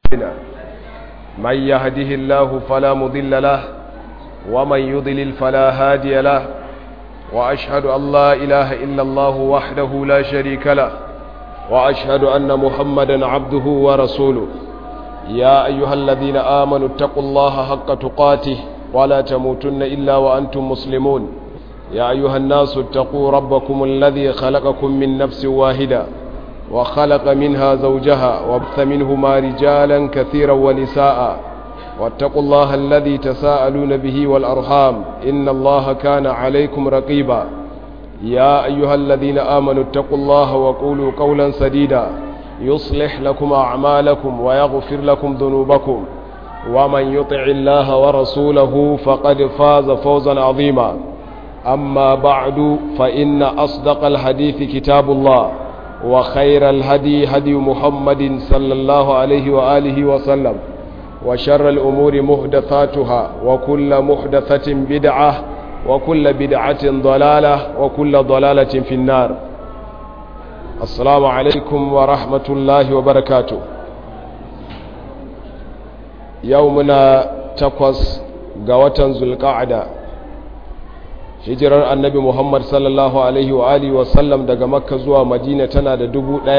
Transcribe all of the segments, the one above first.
من يهده الله فلا مضل له ومن يضلل فلا هادي له وأشهد أن لا إله إلا الله وحده لا شريك له وأشهد أن محمدا عبده ورسوله يا أيها الذين آمنوا اتقوا الله حق تقاته ولا تموتن إلا وأنتم مسلمون يا أيها الناس اتقوا ربكم الذي خلقكم من نفس واحدة وخلق منها زوجها وابث منهما رجالا كثيرا ونساء واتقوا الله الذي تساءلون به والأرحام إن الله كان عليكم رقيبا يا أيها الذين آمنوا اتقوا الله وقولوا قولا سديدا يصلح لكم أعمالكم ويغفر لكم ذنوبكم ومن يطع الله ورسوله فقد فاز فوزا عظيما أما بعد فإن أصدق الحديث كتاب الله وخير الهدي هدي محمد صلى الله عليه وآله وسلم وشر الأمور محدثاتها وكل محدثة بدعة وكل بدعة ضلالة وكل ضلالة في النار السلام عليكم ورحمة الله وبركاته يومنا تقص قوة ذو القعدة hijirar annabi muhammad sallallahu alaihi wa alihi wasallam daga makka zuwa madina tana da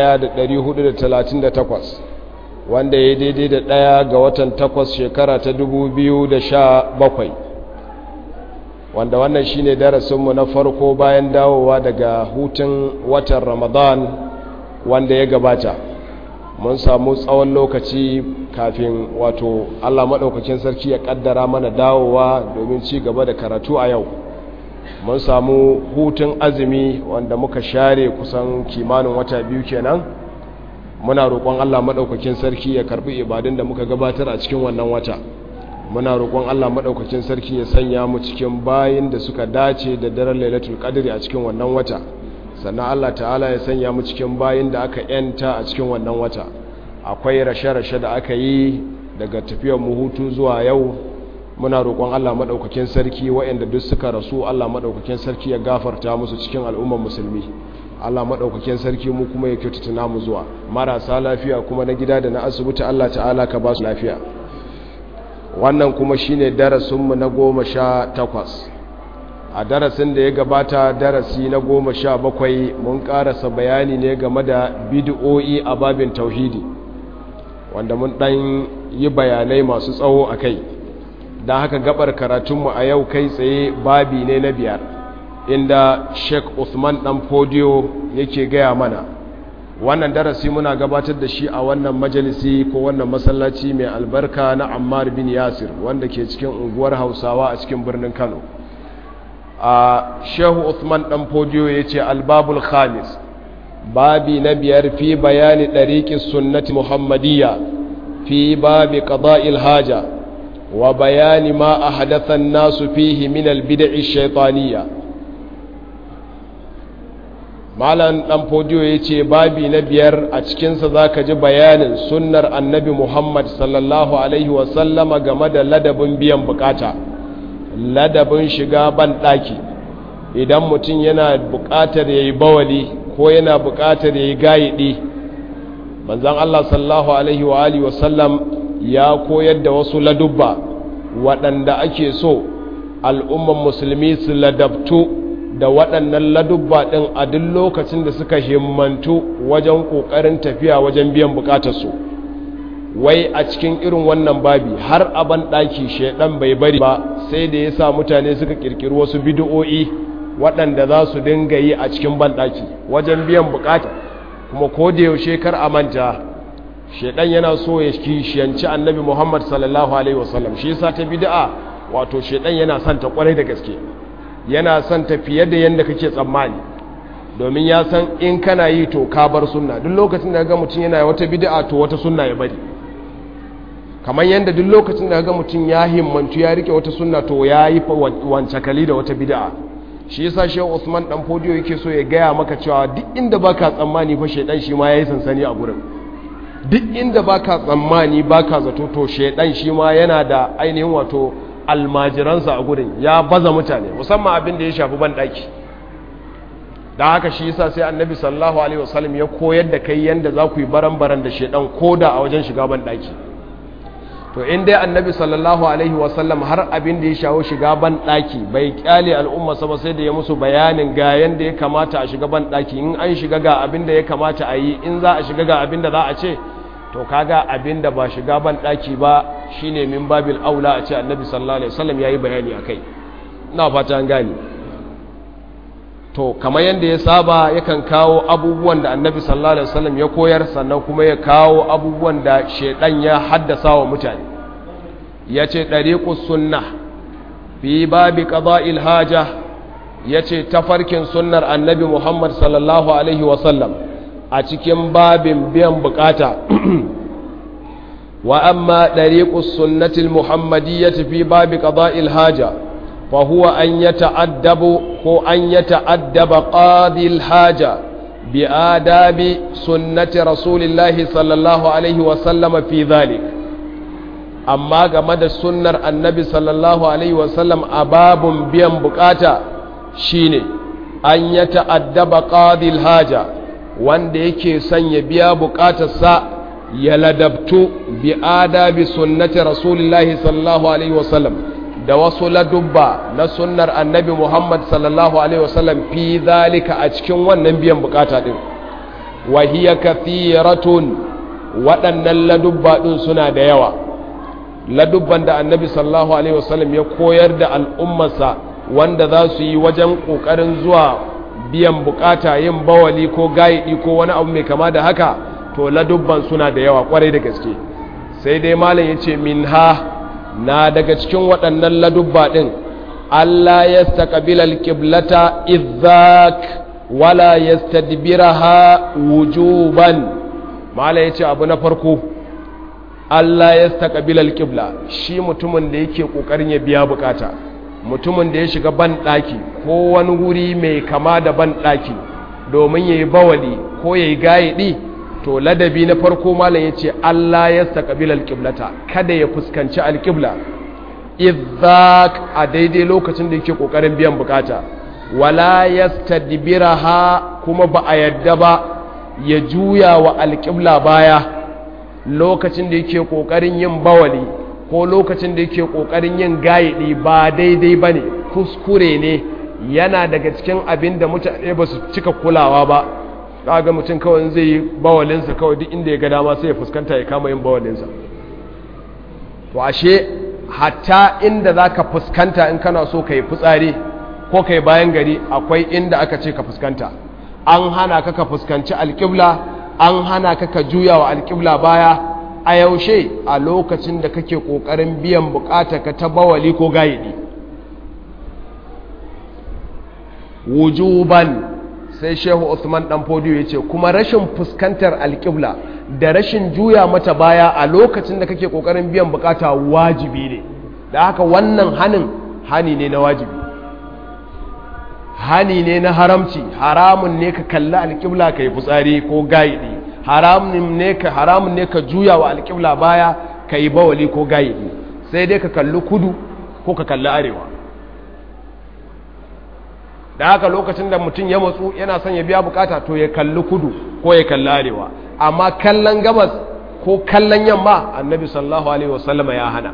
1438 wanda ya daidai da ɗaya ga watan takwas shekara ta 2017 wanda wannan shine darasinmu na farko bayan dawowa daga hutun watan ramadan wanda ya gabata mun samu tsawon lokaci kafin wato allah maɗaukakin sarki ya ƙaddara mana dawowa domin ci gaba da karatu a yau mun samu hutun azumi wanda muka share kusan kimanin wata biyu kenan muna roƙon Allah maɗaukakin sarki ya karɓi ibadun da muka gabatar a cikin wannan wata muna roƙon Allah maɗaukakin sarki ya sanya mu cikin bayin da suka dace da daren lailatul qadri a cikin wannan wata sannan Allah ta'ala ya sanya mu cikin bayin da aka yanta a cikin wannan wata akwai rashe-rashe da aka yi daga tafiyar mu hutu zuwa yau muna roƙon Allah maɗaukakin sarki waɗanda duk suka rasu Allah maɗaukakin sarki ya gafarta musu cikin al'ummar musulmi Allah maɗaukakin sarki mu kuma ya kyautata namu zuwa marasa lafiya kuma na gida da na asibiti Allah ta'ala ka ba su lafiya wannan kuma shine darasinmu na goma sha takwas a darasin da ya gabata darasi na goma sha bakwai mun ƙarasa bayani ne game da bid'o'i a babin tauhidi wanda mun ɗan yi bayanai masu tsawo a kai don haka gabar karatunmu a yau kai tsaye babi ne na biyar inda sheik usman dan fodiyo yake gaya mana wannan darasi muna gabatar da shi a wannan majalisi ko wannan masallaci mai albarka na ammar bin yasir wanda ke cikin unguwar hausawa a cikin birnin kano a shehu usman dan fodiyo ya ce albabul khamis babi na biyar fi bayani ɗariƙin sunnati muhammadiyya fi babi ƙada'il haja وبيان ما أحدث الناس فيه من البدع الشيطانية malam dan fodiyo ya ce babi na biyar a cikinsa za ka ji bayanin sunnar annabi muhammad sallallahu alaihi wasallama game da ladabin biyan bukata ladabin shiga ban ɗaki idan mutum yana buƙatar ya yi bawali ko yana buƙatar ya yi gayiɗi manzan allah sallallahu alaihi wa alihi wasallam ya koyar da wasu ladubba waɗanda ake so al'umman musulmi su ladabtu da waɗannan ladubba ɗin a duk lokacin da suka himmantu wajen ƙoƙarin tafiya wajen biyan buƙatarsu wai a cikin irin wannan babi har aban ɗaki shaidan bai bari ba sai da ya sa mutane suka ƙirƙiri wasu bidi'o'i waɗanda za su dinga yi a cikin banɗaki wajen biyan buƙata kuma ko da yaushe kar a manta shedan yana so ya kishiyanci annabi Muhammad sallallahu alaihi wasallam shi yasa ta bid'a wato shedan yana son ta kwarai da gaske yana son ta fiye da yanda kake tsammani domin ya san in kana yi to ka bar sunna duk lokacin da ga mutum yana wata bid'a to wata sunna ya bari kamar yanda duk lokacin da ga mutum ya himmantu ya rike wata sunna to ya yi wancakali da wata bid'a shi yasa shehu Usman dan fodiyo yake so ya gaya maka cewa duk inda baka tsammani fa shedan shi ma yayi sansani a gurin duk inda baka tsammani baka zato to shedan shi ma yana da ainihin wato almajiransa a gurin ya baza mutane musamman abin da ya shafi ban daki don haka shi yasa sai annabi sallallahu alaihi wasallam ya koyar da kai yanda za ku yi baran-baran da shedan koda a wajen shiga ban daki to in dai annabi sallallahu alaihi wasallam har abin da ya shawo shiga ban daki bai kyale al'umma ba sai da ya musu bayanin ga yanda ya kamata a shiga ban daki in an shiga ga abin da ya kamata a yi in za a shiga ga abin da za a ce to kaga abin da ba shiga ban daki ba shine min babil aula a ce annabi sallallahu alaihi wasallam yayi bayani akai ina fata an gane to kamar yadda ya saba yakan kawo abubuwan da annabi sallallahu alaihi wasallam ya koyar sannan kuma ya kawo abubuwan da shedan ya haddasa wa mutane yace dariqus sunnah fi babi qada'il haja yace tafarkin sunnar annabi Muhammad sallallahu alaihi wasallam a cikin babin biyan bukata wa amma dariqus sunnatil muhammadiyyati fi babi qada'il haja فهو أن يتأدب هو أن يتأدب قاضي الحاجة بآداب سنة رسول الله صلى الله عليه وسلم في ذلك أما كما سنة النبي صلى الله عليه وسلم أباب بيان بكاتا شيني أن يتأدب قاضي الحاجة wanda yake son ya biya bukatarsa ya ladabtu bi adabi sunnati rasulillahi sallallahu alaihi wasallam da wasu ladubba na sunnar annabi Muhammad sallallahu Alaihi wasallam fi zalika a cikin wannan biyan bukata ɗin wahiya kathiratun waɗannan ladubba ɗin suna da yawa ladubban da annabi sallallahu Alaihi wasallam ya koyar da al'ummarsa wanda za su yi wajen ƙoƙarin zuwa biyan bukata yin bawali ko gayiɗi ko wani abu mai kama da haka to ladubban suna da yawa ƙwarai da gaske sai dai malam ya ce min ha na daga cikin waɗannan ladubba ɗin Allah ya staƙabila alƙiblata izak wala ya stadbira ha wujuban mala ya ce abu na farko Allah ya staƙabila alƙibla shi mutumin da yake ƙoƙarin ya biya bukata mutumin da ya shiga ban ɗaki ko wani wuri mai kama da ban ɗaki domin ya yi bawali ko ya yi gayiɗi to ladabi na farko malam ya ce Allah ya staƙabil alƙiblata kada ya fuskanci alƙibla idzak a daidai lokacin da yake ƙoƙarin biyan bukata wala ya ha kuma ba a yadda ba ya juya wa alƙibla baya lokacin da yake ƙoƙarin yin bawali ko lokacin da yake ƙoƙarin yin gayiɗi ba daidai ba ne kuskure ne yana daga cikin abin da mutane ba su cika kulawa ba ga mutum kawai zai yi bawalinsa kawai duk inda ya ga dama sai ya fuskanta ya kama yin bawalinsa to ashe hatta inda za ka fuskanta in kana so ka yi fitsari ko ka yi bayan gari akwai inda aka ce ka fuskanta an hana ka ka fuskanci alƙibla an hana ka ka juya wa alƙibla baya a yaushe a lokacin da kake ƙoƙarin biyan bukata ka ta bawali ko gayidi wujuban sai shehu Usman dan fodiyo ya ce kuma rashin fuskantar alƙibla da rashin juya mata baya a lokacin da kake ƙoƙarin biyan bukata wajibi ne da haka wannan hanin hani ne na wajibi hani ne na haramci haramun ne ka kalli alƙibla ka yi fitsari ko gaidi haramun ne ka haramun ne ka juya wa alƙibla baya ka yi bawali ko gaidi sai dai ka kalli kudu ko ka kalli arewa da haka lokacin da mutum ya matsu yana son ya biya bukata to ya kalli kudu ko ya kalli arewa amma kallon gabas ko kallon yamma annabi sallallahu alaihi wasallama ya hana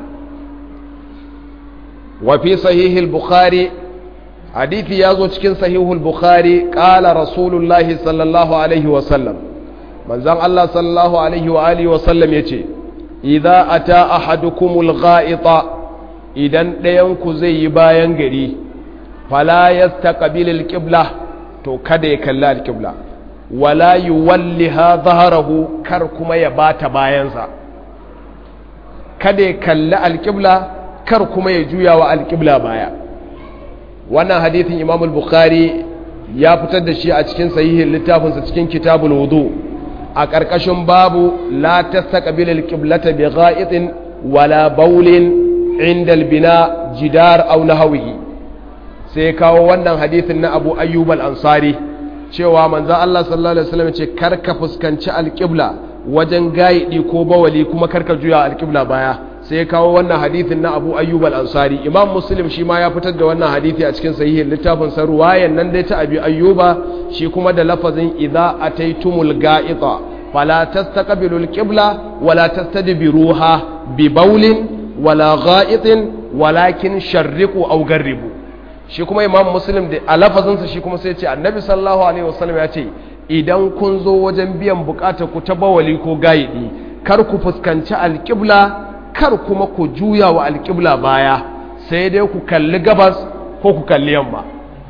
wa fi sahihil bukhari hadithi ya zo cikin sahihul bukhari qala rasulullahi sallallahu alaihi wasallam manzon Allah sallallahu alaihi wa alihi wasallam yace idza ata ahadukumul gha'ita idan ɗayan ku zai yi bayan gari fala yastaqbil alqibla to kada ya kalli alqibla wala yuwalliha dhahrahu kar kuma ya bata bayansa kada ya kalli alqibla kar kuma ya juya wa alqibla baya wannan hadithin Imam al-Bukhari ya fitar da shi a cikin sahihin littafinsa cikin kitabul wudu a ƙarƙashin babu la tastaqbil alqiblata bi gha'itin wala bawlin inda albina jidar aw nahwihi sai kawo wannan hadithin na Abu Ayyub al-Ansari cewa manzon Allah sallallahu alaihi wasallam ce karka fuskanci alqibla wajen gaidi ko bawali kuma karka juya alqibla baya sai ya kawo wannan hadithin na Abu Ayyub al-Ansari Imam Muslim shi ma ya fitar da wannan hadithi a cikin sahihin littafin sa ruwayan nan dai ta Abi Ayyuba shi kuma da lafazin idza ataitumul ga'ita fala tastaqbilu alqibla wala tastadbiruha bi bawlin wala gha'itin walakin sharriqu aw garribu shi kuma imam muslim da a lafazinsa shi kuma sai ce annabi sallallahu alaihi wasallam ya ce idan kun zo wajen biyan bukatar ku ta bawali ko gayidi kar ku fuskanci alƙibla kar kuma ku juya wa alƙibla baya sai dai ku kalli gabas ko ku kalli yamma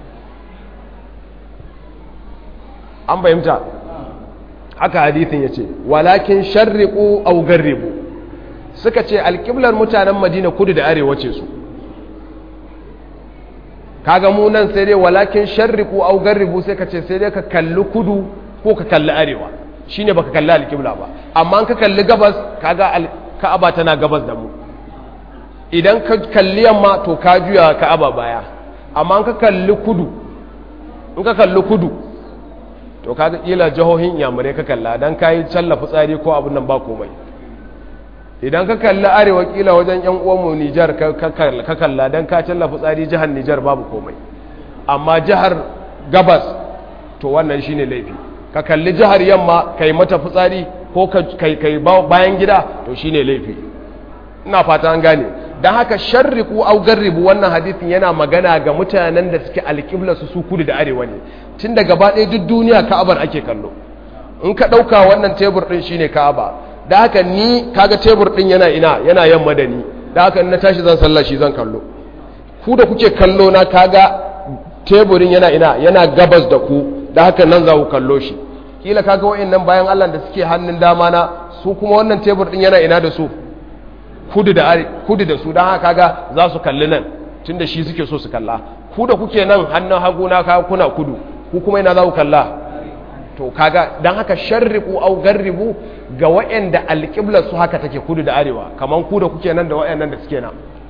an fahimta haka hadithin ya ce walakin sharriqu aw garribu suka ce alƙiblar mutanen madina kudu da arewa ce su kaga mu nan sai dai walakin sharriqu aw garribu sai ka ce sai dai ka kalli kudu ko ka kalli arewa shine baka kalli alƙibla ba amma an ka kalli gabas kaga ka'aba tana gabas da mu idan ka kalli yamma to ka juya ka'aba baya amma an ka kalli kudu in ka kalli kudu to kaga kila jihohin yamurai ka kalla dan kayi challa fitsari ko abun nan ba komai idan ka kalli arewa kila wajen yan uwanmu Nijar ka kalla dan ka challa fitsari jihar Nijar babu komai amma jihar gabas to wannan shine laifi ka kalli jihar yamma kai mata fitsari ko kai kai bayan gida to shine laifi ina fata an gane dan haka sharriku au garribu wannan hadisin yana magana ga mutanen da suke alƙibla su su kudu da arewa ne tun da gaba ɗaya duk duniya ka'abar ake kallo in ka ɗauka wannan tebur ɗin shine ka'aba da haka ni kaga tebur ɗin yana ina yana yamma da ni da haka na tashi zan sallah shi zan kallo ku da kuke kallo na kaga teburin yana ina yana gabas da ku da haka nan za ku kallo shi kila kaga wa'annan bayan Allah da suke hannun dama na su kuma wannan tebur ɗin yana ina da su kudu da kudu da su dan haka kaga za su kalli nan tunda shi suke so su kalla ku da kuke nan hannun hagu na kaga kuna kudu ku kuma ina za ku kalla to kaga dan haka sharriqu au garribu ga waɗanda alƙiblar su haka take kudu da arewa kaman ku da kuke nan da waɗannan da suke nan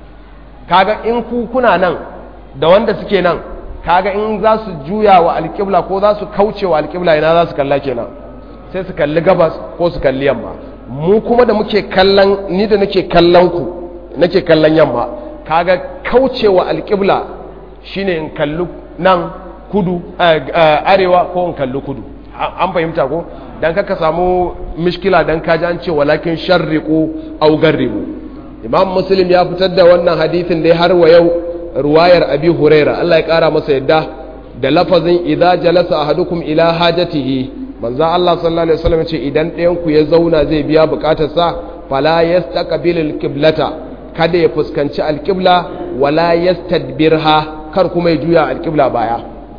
kaga in ku kuna nan da wanda suke nan kaga in za su juya wa alƙibla ko za su kauce wa alƙibla ina za su kalla kenan sai su kalli gabas ko su kalli yamma mu kuma da muke kallon ni da nake kallon ku nake kallon yamma kaga kauce wa alƙibla shine in kalli nan kudu arewa ko in kalli kudu an fahimta ko dan kaka samu mishkila dan kaji an ce walakin sharriqu aw garribu imam muslim ya fitar da wannan hadisin dai har wa yau ruwayar abi huraira Allah ya kara masa yadda da lafazin idza jalasa ahadukum ila hajatihi manzo Allah sallallahu alaihi wasallam ce idan ɗayan ku ya zauna zai biya bukatarsa fala yastaqbilul qiblata kada ya fuskanci alqibla wala yastadbirha kar kuma ya juya alqibla baya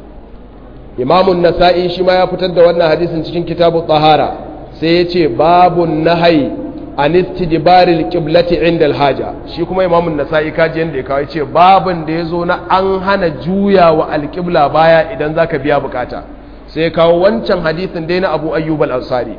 imamun nasa'i shi ma ya fitar da wannan hadisin cikin kitabu tahara sai ya ce babun nahai an istidbaril qiblati inda alhaja shi kuma imamun nasa'i kaji yanda ya kawo ce babun da yazo na an hana juya wa alqibla baya idan zaka biya bukata sai kawo wancan hadisin dai na Abu Ayyub al-Ansari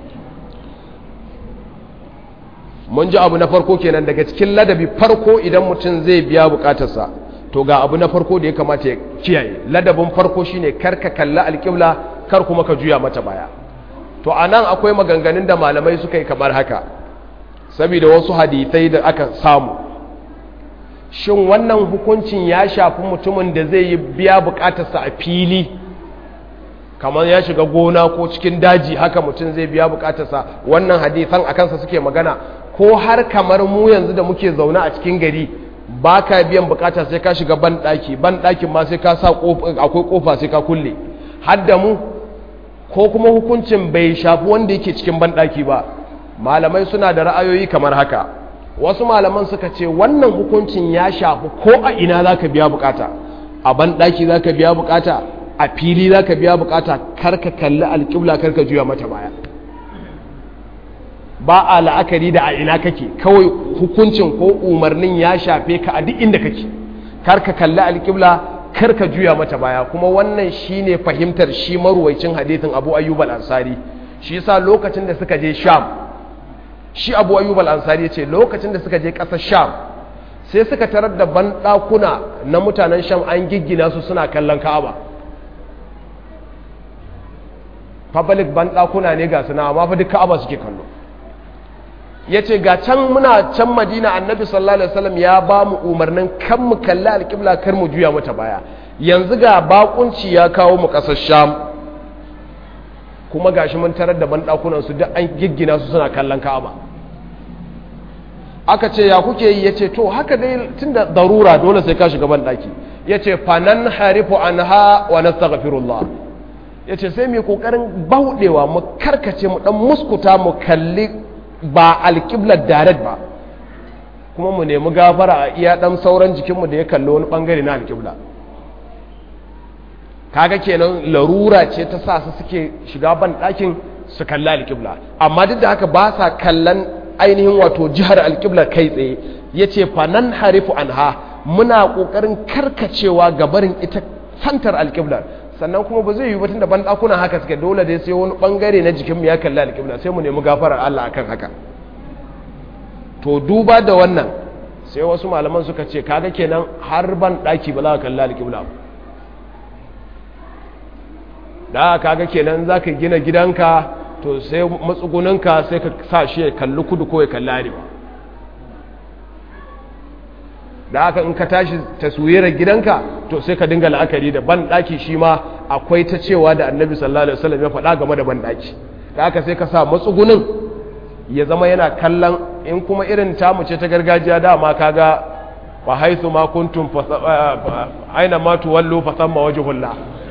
mun ji abu na farko kenan daga cikin ladabi farko idan mutum zai biya bukatarsa to ga abu na farko da ya kamata ya kiyaye ladabin farko shine kar ka kalla alƙibla kar kuma ka juya mata baya to anan akwai maganganun da malamai suka yi kamar haka saboda wasu hadisai da aka samu shin wannan hukuncin ya shafi mutumin da zai yi biya bukatarsa a fili kamar ya shiga gona ko cikin daji haka mutum zai biya bukatarsa wannan hadisan a kansa suke magana ko har kamar mu yanzu da muke zaune a cikin gari ba ka biyan bukata sai ka shiga banɗaki banɗakin ma sai ka sa akwai kofa sai ka kulle hadda mu ko kuma hukuncin bai shafi wanda yake cikin banɗaki ba malamai suna da ra'ayoyi kamar haka wasu malaman suka ce wannan hukuncin ya shafi ko a ina za ka biya bukata a banɗaki za ka biya bukata a fili za ka biya bukata karka kalli alƙibla karka juya mata baya ba a la'akari da a ina kake kawai hukuncin ko umarnin ya shafe ka a duk inda kake kar ka kalli alƙibla kar ka juya mata baya kuma wannan shine fahimtar shi maruwaicin hadithin Abu Ayyub al-Ansari shi yasa lokacin da suka je Sham shi Abu Ayyub al-Ansari yace lokacin da suka je ƙasar Sham sai suka tarar da banɗakuna na mutanen Sham an giggina su suna kallon Ka'aba public banɗakuna ne ga suna amma fa duk Ka'aba suke kallo ya ce ga can muna can madina annabi sallallahu alaihi wasallam ya ba mu umarnin kan mu kalli alƙibla kar mu juya mata baya yanzu ga bakunci ya kawo mu ƙasar sham kuma gashi mun tarar da banɗakunan su duk an giggina su suna kallon ka'aba aka ce ya kuke yi yace to haka dai tunda darura dole sai ka shiga banɗaki yace fanan harifu anha wa nastaghfirullah yace sai mu kokarin bauɗewa mu karkace mu dan muskuta mu kalli ba alqiblar direct ba kuma mu nemi gafara a iya dan sauran jikinmu da ya kalli wani bangare na alqibla kaga kenan larura ce ta sa su suke shiga ban ɗakin su kalli alƙibla amma duk da haka ba sa kallon ainihin wato jihar alƙibla kai tsaye ya ce fanan harifu anha muna ƙoƙarin karkacewa ga barin ita santar alƙiblar sannan kuma ba zai yi batun da ban ɗakuna haka suke dole dai sai wani ɓangare na jikinmu ya kalli alƙibla sai mu nemi gafarar Allah akan haka to duba da wannan sai wasu malaman suka ce kaga kenan har ban ɗaki ba za ka kalli alƙibla ba da kaga kenan za ka gina gidanka to sai matsugunanka sai ka sa shi ya kalli kudu ko ya kalli arewa da haka in ka tashi taswirar gidanka to sai ka dinga la'akari da banɗaki shi ma akwai ta cewa da annabi sallallahu alaihi wasallam ya faɗa game da banɗaki da haka sai ka sa matsugunin ya zama yana kallon in kuma irin tamu ce ta gargajiya dama kaga wa haithu ma kuntum aina ma tuwallu fa thamma wajhullah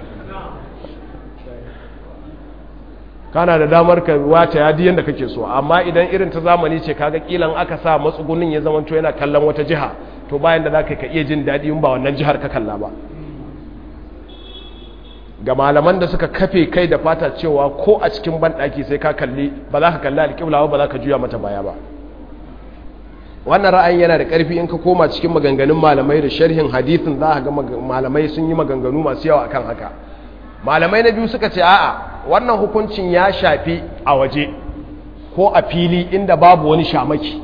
kana da damar ka wata ya diyan da kake so amma idan irin ta zamani ce kaga kilan aka sa matsugunin ya zama yana kallon wata jiha to bayan da zaka ka iya jin daɗi in ba wannan jihar ka kalla ba ga malaman da suka kafe kai da fata cewa ko a cikin banɗaki sai ka kalli ba za ka kalli alƙibla ba za ka juya mata baya ba wannan ra'ayin yana da ƙarfi in ka koma cikin maganganun malamai da sharhin hadithin za ka ga malamai sun yi maganganu masu yawa akan haka malamai na biyu suka ce a'a wannan hukuncin ya shafi a waje ko a fili inda babu wani shamaki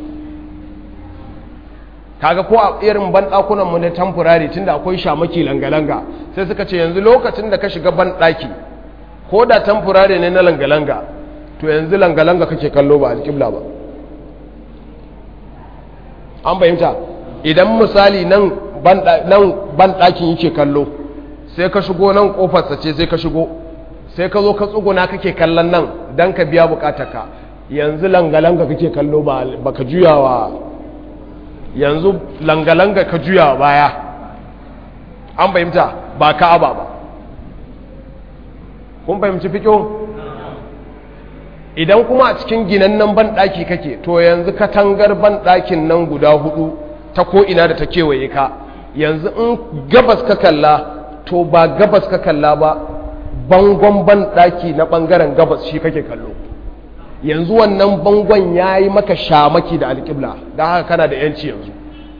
kaga ko a irin banɗakunan mu na temporary tunda akwai shamaki langa-langa sai suka ce yanzu lokacin da ka shiga banɗaki ko da temporary ne na langa-langa to yanzu langa-langa kake kallo ba alƙibla ba an bayyanta idan misali nan banɗakin yake kallo sai ka shigo nan kofarsa ce sai ka shigo sai ka zo ka tsuguna kake kallon nan don ka biya bukatarka yanzu langalanga kake kallo ba ka juyawa yanzu langalanga ka juyawa baya an fahimta ba ka aba ba kun fahimci fiƙo idan kuma a cikin ginannen banɗaki kake to yanzu katangar banɗakin nan guda hudu ta ko'ina da ta kewaye ka yanzu in gabas ka kalla to ba gabas ka kalla ba bangon banɗaki na ɓangaren gabas shi kake kallo yanzu wannan bangon ya yi maka shamaki da alƙibla don haka kana da yanci yanzu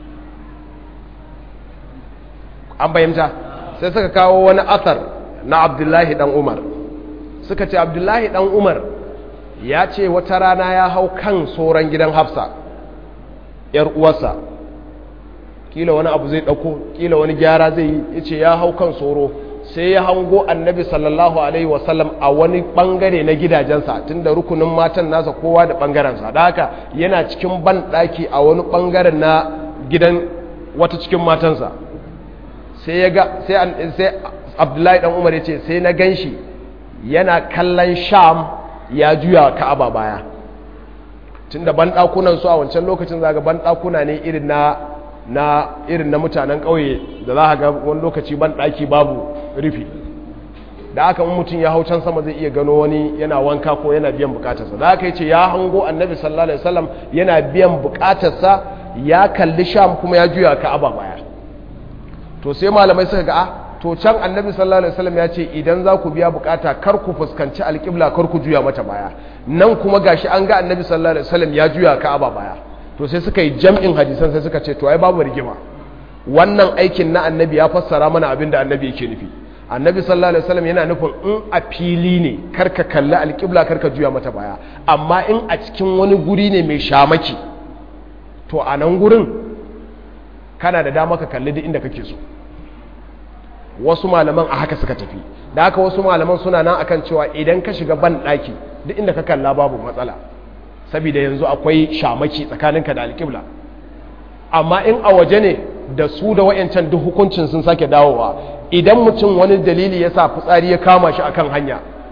an bayyanta sai suka kawo wani asar na abdullahi dan umar suka ce abdullahi dan umar ya ce wata rana ya hau kan tsoron gidan hafsa ‘yar uwarsa kila wani abu zai ɗauko kila wani gyara zai yi ya ce ya hau kan tsoro sai ya hango annabi sallallahu alaihi wasallam a wani ɓangare na gidajensa tun da rukunin matan nasa kowa da ɓangarensa da haka yana cikin banɗaki a wani ɓangaren na gidan wata cikin matansa sai ya ga sai abdullahi ɗan umar ya ce sai na gan shi yana kallon sham ya juya ka'aba baya tun da banɗakunan su a wancan lokacin zaga banɗakuna ne irin na na irin na mutanen ƙauye da za a ga wani lokaci banɗaki babu rufi da aka mutum ya hau can sama zai iya gano wani yana wanka ko yana biyan bukatarsa da aka yi ce ya hango annabi sallallahu alaihi wasallam yana biyan bukatarsa ya kalli sham kuma ya juya ka'aba baya to sai malamai suka ga to can annabi sallallahu alaihi wasallam ya ce idan za ku biya bukata kar ku fuskanci alƙibla kar ku juya mata baya nan kuma gashi an ga annabi sallallahu alaihi wasallam ya juya ka'aba baya to sai suka yi jam'in hadisan sai suka ce to ai babu rigima wannan aikin na annabi ya fassara mana abin da annabi yake nufi annabi sallallahu alaihi wasallam yana nufin in a fili ne karka kalli alƙibla karka juya mata baya amma in a cikin wani guri ne mai shamaki to a nan gurin kana da dama ka kalli duk inda kake so wasu malaman a haka suka tafi da haka wasu malaman suna nan akan cewa idan ka shiga ban ɗaki duk inda ka kalla babu matsala saboda yanzu akwai shamaki tsakaninka da alƙibla amma in a waje ne da su da wayancan duk hukuncin sun sake dawowa idan mutum wani dalili ya sa fitsari ya kama shi akan hanya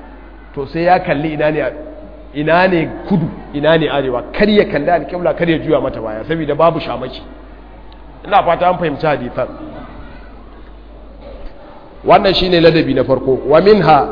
to sai ya kalli ina ne ina ne kudu ina ne arewa kar ya kalli alƙibla kar ya juya mata baya saboda babu shamaki ina fata an fahimci hadisan wannan shine ladabi na farko wa minha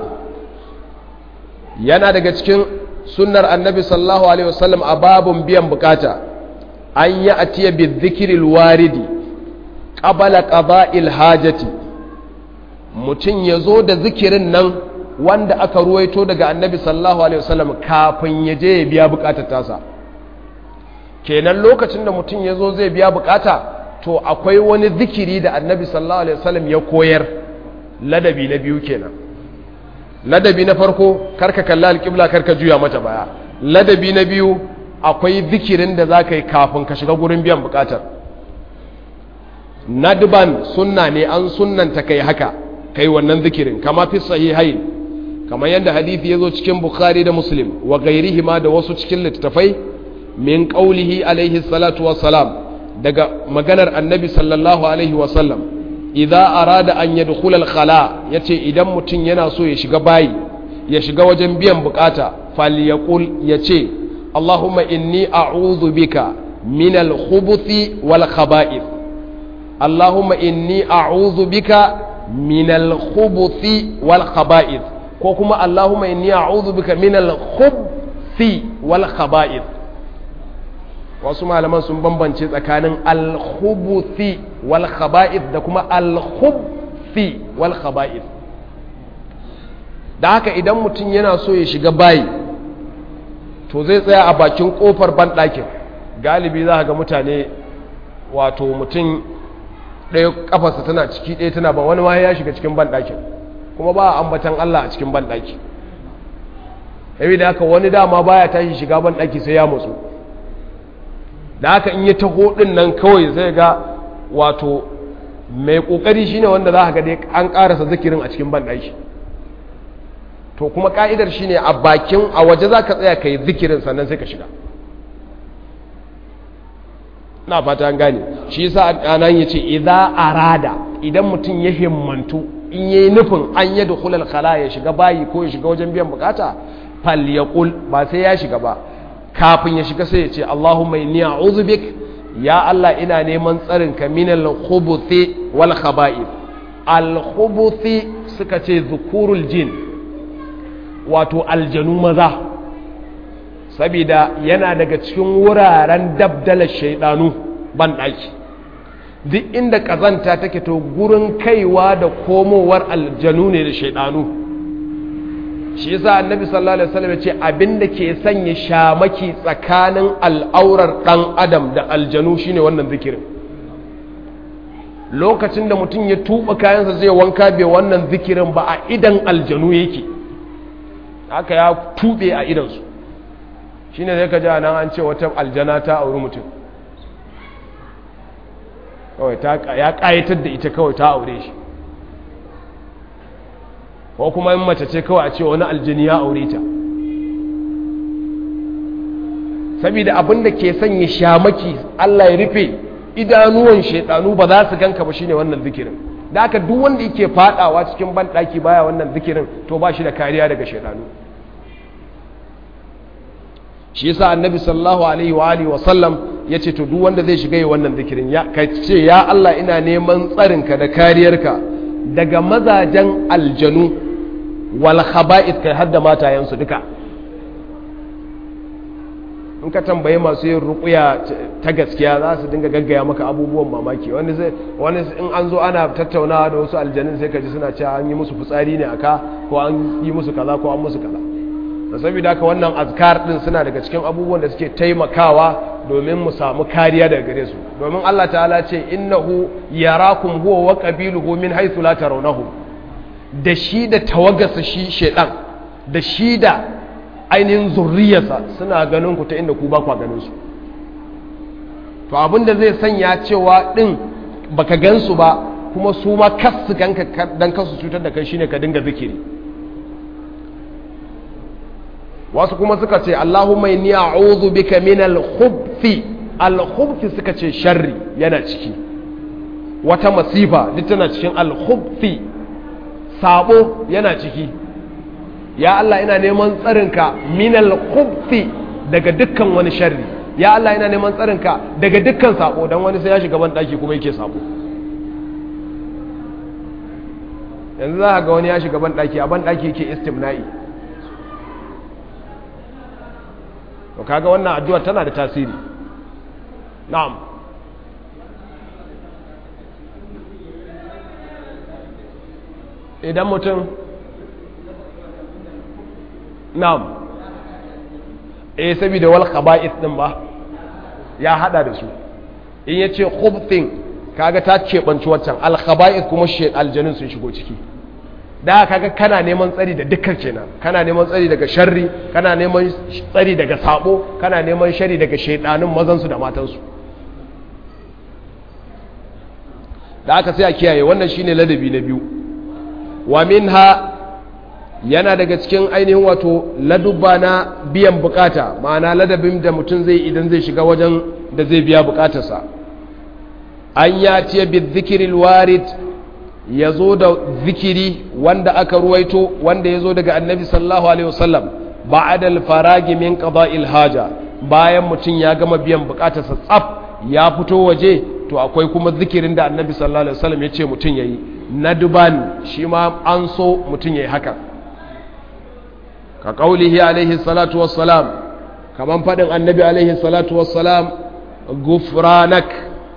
yana daga cikin sunnar annabi sallallahu alaihi wasallam a babun biyan bukata an yi atiya bi dhikri waridi qabala qada'il hajati mutum ya zo da zikirin nan wanda aka ruwaito daga annabi sallallahu alaihi wasallam kafin ya je ya biya bukatar tasa kenan lokacin da mutum ya zo zai biya bukata to akwai wani zikiri da annabi sallallahu alaihi wasallam ya koyar ladabi na biyu kenan ladabi na farko karka kalla alƙibla karka juya mata baya ladabi na biyu akwai zikirin da za ka yi kafin ka shiga gurin biyan bukatar nadban sunna ne an sunnanta kai haka kai wannan zikirin kama fi sahihain kamar yadda hadithi ya zo cikin bukhari da muslim wa gairihi ma da wasu cikin littattafai min qaulihi alaihi salatu wassalam daga maganar annabi sallallahu alaihi wasallam idza arada an yadkhula al-khala yace idan mutum yana so ya shiga bayi ya shiga wajen biyan bukata falyaqul yace allahumma inni a'udhu bika min al-khubuthi wal khaba'ith allahumma inni a'udhu bika min al-khubuthi wal khaba'ith ko kuma allahumma inni a'udhu bika min al-khubuthi wal khaba'ith wasu malaman sun bambance tsakanin alhubuthi wal khaba'ith da kuma alhubthi wal khaba'ith da haka idan mutum yana so ya shiga bayi to zai tsaya a bakin kofar banɗakin galibi za ga mutane wato mutum ɗaya kafarsa tana ciki ɗaya tana ba wani ma ya shiga cikin banɗakin kuma ba a ambatan Allah a cikin banɗaki yabi da haka wani dama baya tashi shiga banɗaki sai ya mutsu da haka in ya taho din nan kawai zai ga wato mai kokari shine wanda za ga dai an karasa zikirin a cikin banɗaki to kuma ka'idar shine a bakin a waje za ka tsaya ka yi zikirin sannan sai ka shiga na fata an gane shi yasa anan ya ce idza arada idan mutum ya himmantu in yayi nufin an yi dukhulal khala ya shiga bayi ko ya shiga wajen biyan bukata fal yaqul ba sai ya shiga ba kafin ya shiga sai ya ce Allahumma inni a'udhu bik ya Allah ina neman tsarin ka minal khubuthi wal khaba'ith al khubuthi suka ce zukurul jin wato aljanu maza saboda yana daga cikin wuraren dabdalar shaidanu ban daki duk inda kazanta take to gurin kaiwa da komowar aljanu ne da shaidanu shi yasa annabi sallallahu alaihi wasallam ya ce abinda ke sanya shamaki tsakanin al'aurar dan adam da aljanu shine wannan zikirin lokacin da mutum ya tuba kayansa zai wanka bai wannan zikirin ba a idan aljanu yake haka ya tube a idansu shine zai ka ji nan an ce wata aljana ta auri mutum kawai ya kayatar da ita kawai ta aure shi ko kuma in mace ce kawai a ce wani aljini ya aure ta saboda abin da ke sanya shamaki Allah ya rufe idanuwan shaidanu ba za su ganka ba shine wannan zikirin da aka duk wanda yake fadawa cikin banɗaki baya wannan zikirin to ba shi da kariya daga shaidanu shi yasa annabi sallallahu alaihi wa alihi wa sallam yace to duk wanda zai shiga yi wannan zikirin ya kai ce ya Allah ina neman tsarinka da kariyarka daga mazajen aljanu wal khaba'ith kai hadda matayensu duka in ka tambaye masu yin rukuya ta gaskiya za su dinga gaggaya maka abubuwan mamaki wani wani in an zo ana tattaunawa da wasu aljanin sai ka ji suna cewa an yi musu fitsari ne aka ko an yi musu kaza ko an musu kaza da saboda haka wannan azkar din suna daga cikin abubuwan da suke taimakawa domin mu samu kariya daga gare su domin Allah ta'ala ce innahu yarakum huwa wa qabiluhu min haythu la tarawnahu da shi da tawagarsa shi shedan da shi da ainihin zurriyarsa suna ganin ku ta inda ku ba ku ganin su to abinda zai sanya cewa din baka gansu ba kuma su ma kasu ganka dan kasu cutar da kai shine ka dinga zikiri wasu kuma suka ce Allahumma inni a'udhu bika min al-khubthi al-khubthi suka ce sharri yana ciki wata masifa duk tana cikin al-khubthi sabo yana ciki ya Allah ina neman tsarinka minal khubthi daga dukkan wani sharri ya Allah ina neman tsarinka daga dukkan sabo dan wani sai ya shiga ban daki kuma yake sabo yanzu za ga wani ya shiga ban daki a ban daki yake istimna'i to kaga wannan addu'a tana da tasiri na'am idan mutum na'am eh saboda wal khaba'ith din ba ya hada da su in yace khubthin kaga ta cebanci waccan al khaba'ith kuma shi aljanun sun shigo ciki da kaga kana neman tsari da dukkan kenan kana neman tsari daga sharri kana neman tsari daga sabo kana neman shari daga shaidanin mazan su da matan su da aka sai a kiyaye wannan shine ladabi na biyu wa minha yana daga cikin ainihin wato ladubba na biyan bukata ma'ana ladabin da mutum zai idan zai shiga wajen da zai biya bukatarsa an ya ce bi zikiril warid ya zo da zikiri wanda aka ruwaito wanda ya zo daga annabi sallallahu alaihi wasallam ba'adal faragi min qada'il haja bayan mutum ya gama biyan bukatarsa tsaf ya fito waje to akwai kuma zikirin da annabi sallallahu alaihi wasallam ya ce mutum yayi nadban shi ma an so mutum yayi haka ka ƙaulihi alaihi salatu wassalam kaman faɗin annabi alaihi salatu wassalam gufranak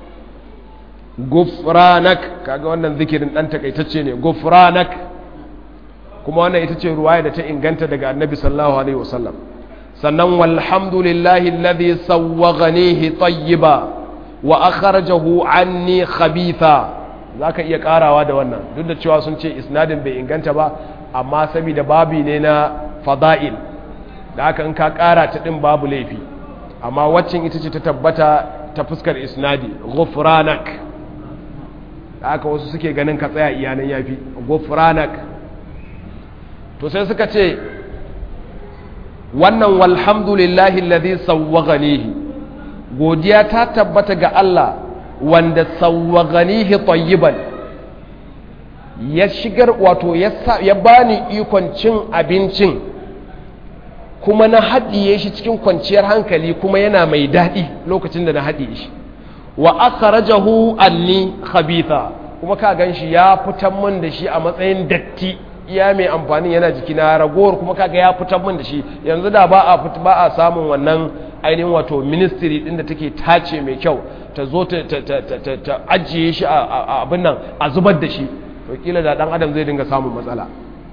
gufranak kaga wannan zikirin ɗan takaitacce ne gufranak kuma wannan ita ce ruwaya da ta inganta daga annabi sallallahu alaihi wasallam sannan walhamdulillahi alladhi sawwaghanihi tayyiba wa akhrajahu anni khabitha zaka iya karawa da wannan duk da cewa sun ce isnadin bai inganta ba amma saboda babi ne na fada'il da haka in ka kara ta din babu laifi amma waccan ita ce ta tabbata ta fuskar isnadi ghufranak da haka wasu suke ganin ka tsaya iyanan yafi ghufranak to sai suka ce wannan walhamdulillahi alladhi sawwaghanihi godiya ta tabbata ga Allah wanda sawwaghanihi tayyiban ya shigar wato ya bani ikon cin abincin kuma na haɗiye shi cikin kwanciyar hankali kuma yana mai daɗi lokacin da na haɗiye shi wa akhrajahu anni khabitha kuma ka ganshi ya fitar min da shi a matsayin datti iya mai amfani yana jiki na ragowar kuma kaga ya fitar min da shi yanzu da ba a ba a samun wannan ainihin wato ministry din da take tace mai kyau ta zo ta ajiye shi a abin nan a zubar da shi to kila da dan adam zai dinga samun matsala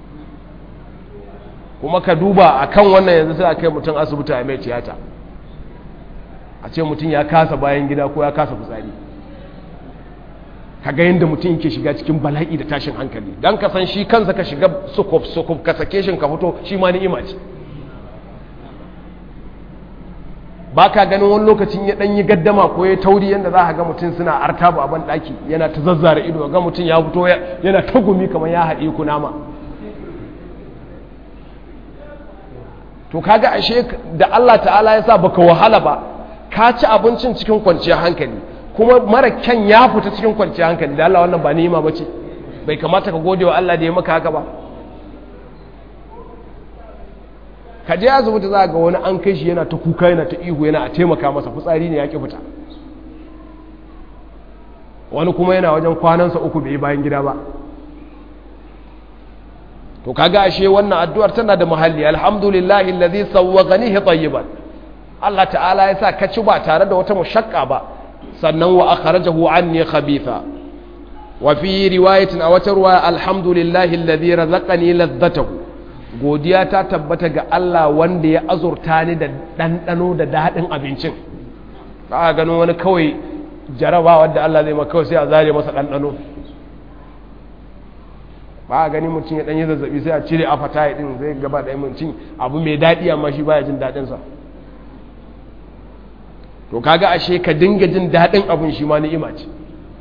kuma ka duba akan wannan yanzu sai a kai mutum asibiti a mai tiyata a ce mutum ya kasa bayan gida ko ya kasa fitsari ka ga yadda mutum yake shiga cikin bala'i da tashin hankali don ka san shi kansa ka shiga sukuf sukuf ka sake shi ka fito shi ma ni'ima ce ba ka ganin wani lokacin ya ɗanyi gaddama ko ya tauri yadda za a ga mutum suna artabu a ban ɗaki yana ta zazzara ido ga mutum ya fito yana ta gumi kamar ya haɗe ku nama to kaga ashe da Allah ta'ala ya sa baka wahala ba ka ci abincin cikin kwanciyar hankali kuma mara kyan ya fita cikin kwanciyar hankali da Allah wannan ba ni'ima bace bai kamata ka gode wa Allah da ya maka haka ba ka je asibiti za ga wani an kai shi yana ta kuka yana ta ihu yana a taimaka masa fitsari ne ya ki fita wani kuma yana wajen kwanansa uku bai bayan gida ba to kaga ashe wannan addu'ar tana da muhalli alhamdulillahi allazi sawwaghanihi tayyiban Allah ta'ala ya sa ka ci ba tare da wata mushakka ba sannan wa akhrajahu anni khabitha wa fi riwayatin a wata ruwa alhamdulillahi alladhi razaqani ladhatahu godiya ta tabbata ga Allah wanda ya azurta ni da dandano da dadin abincin ba gano wani kawai jaraba wanda Allah zai maka kawai sai a zare masa dandano ba a gani mutum ya danyi zazzabi sai a cire afata din zai gaba da mutum abu mai daɗi amma shi baya jin daɗinsa to kaga ashe ka dinga jin daɗin abin shi ma ni'ima ce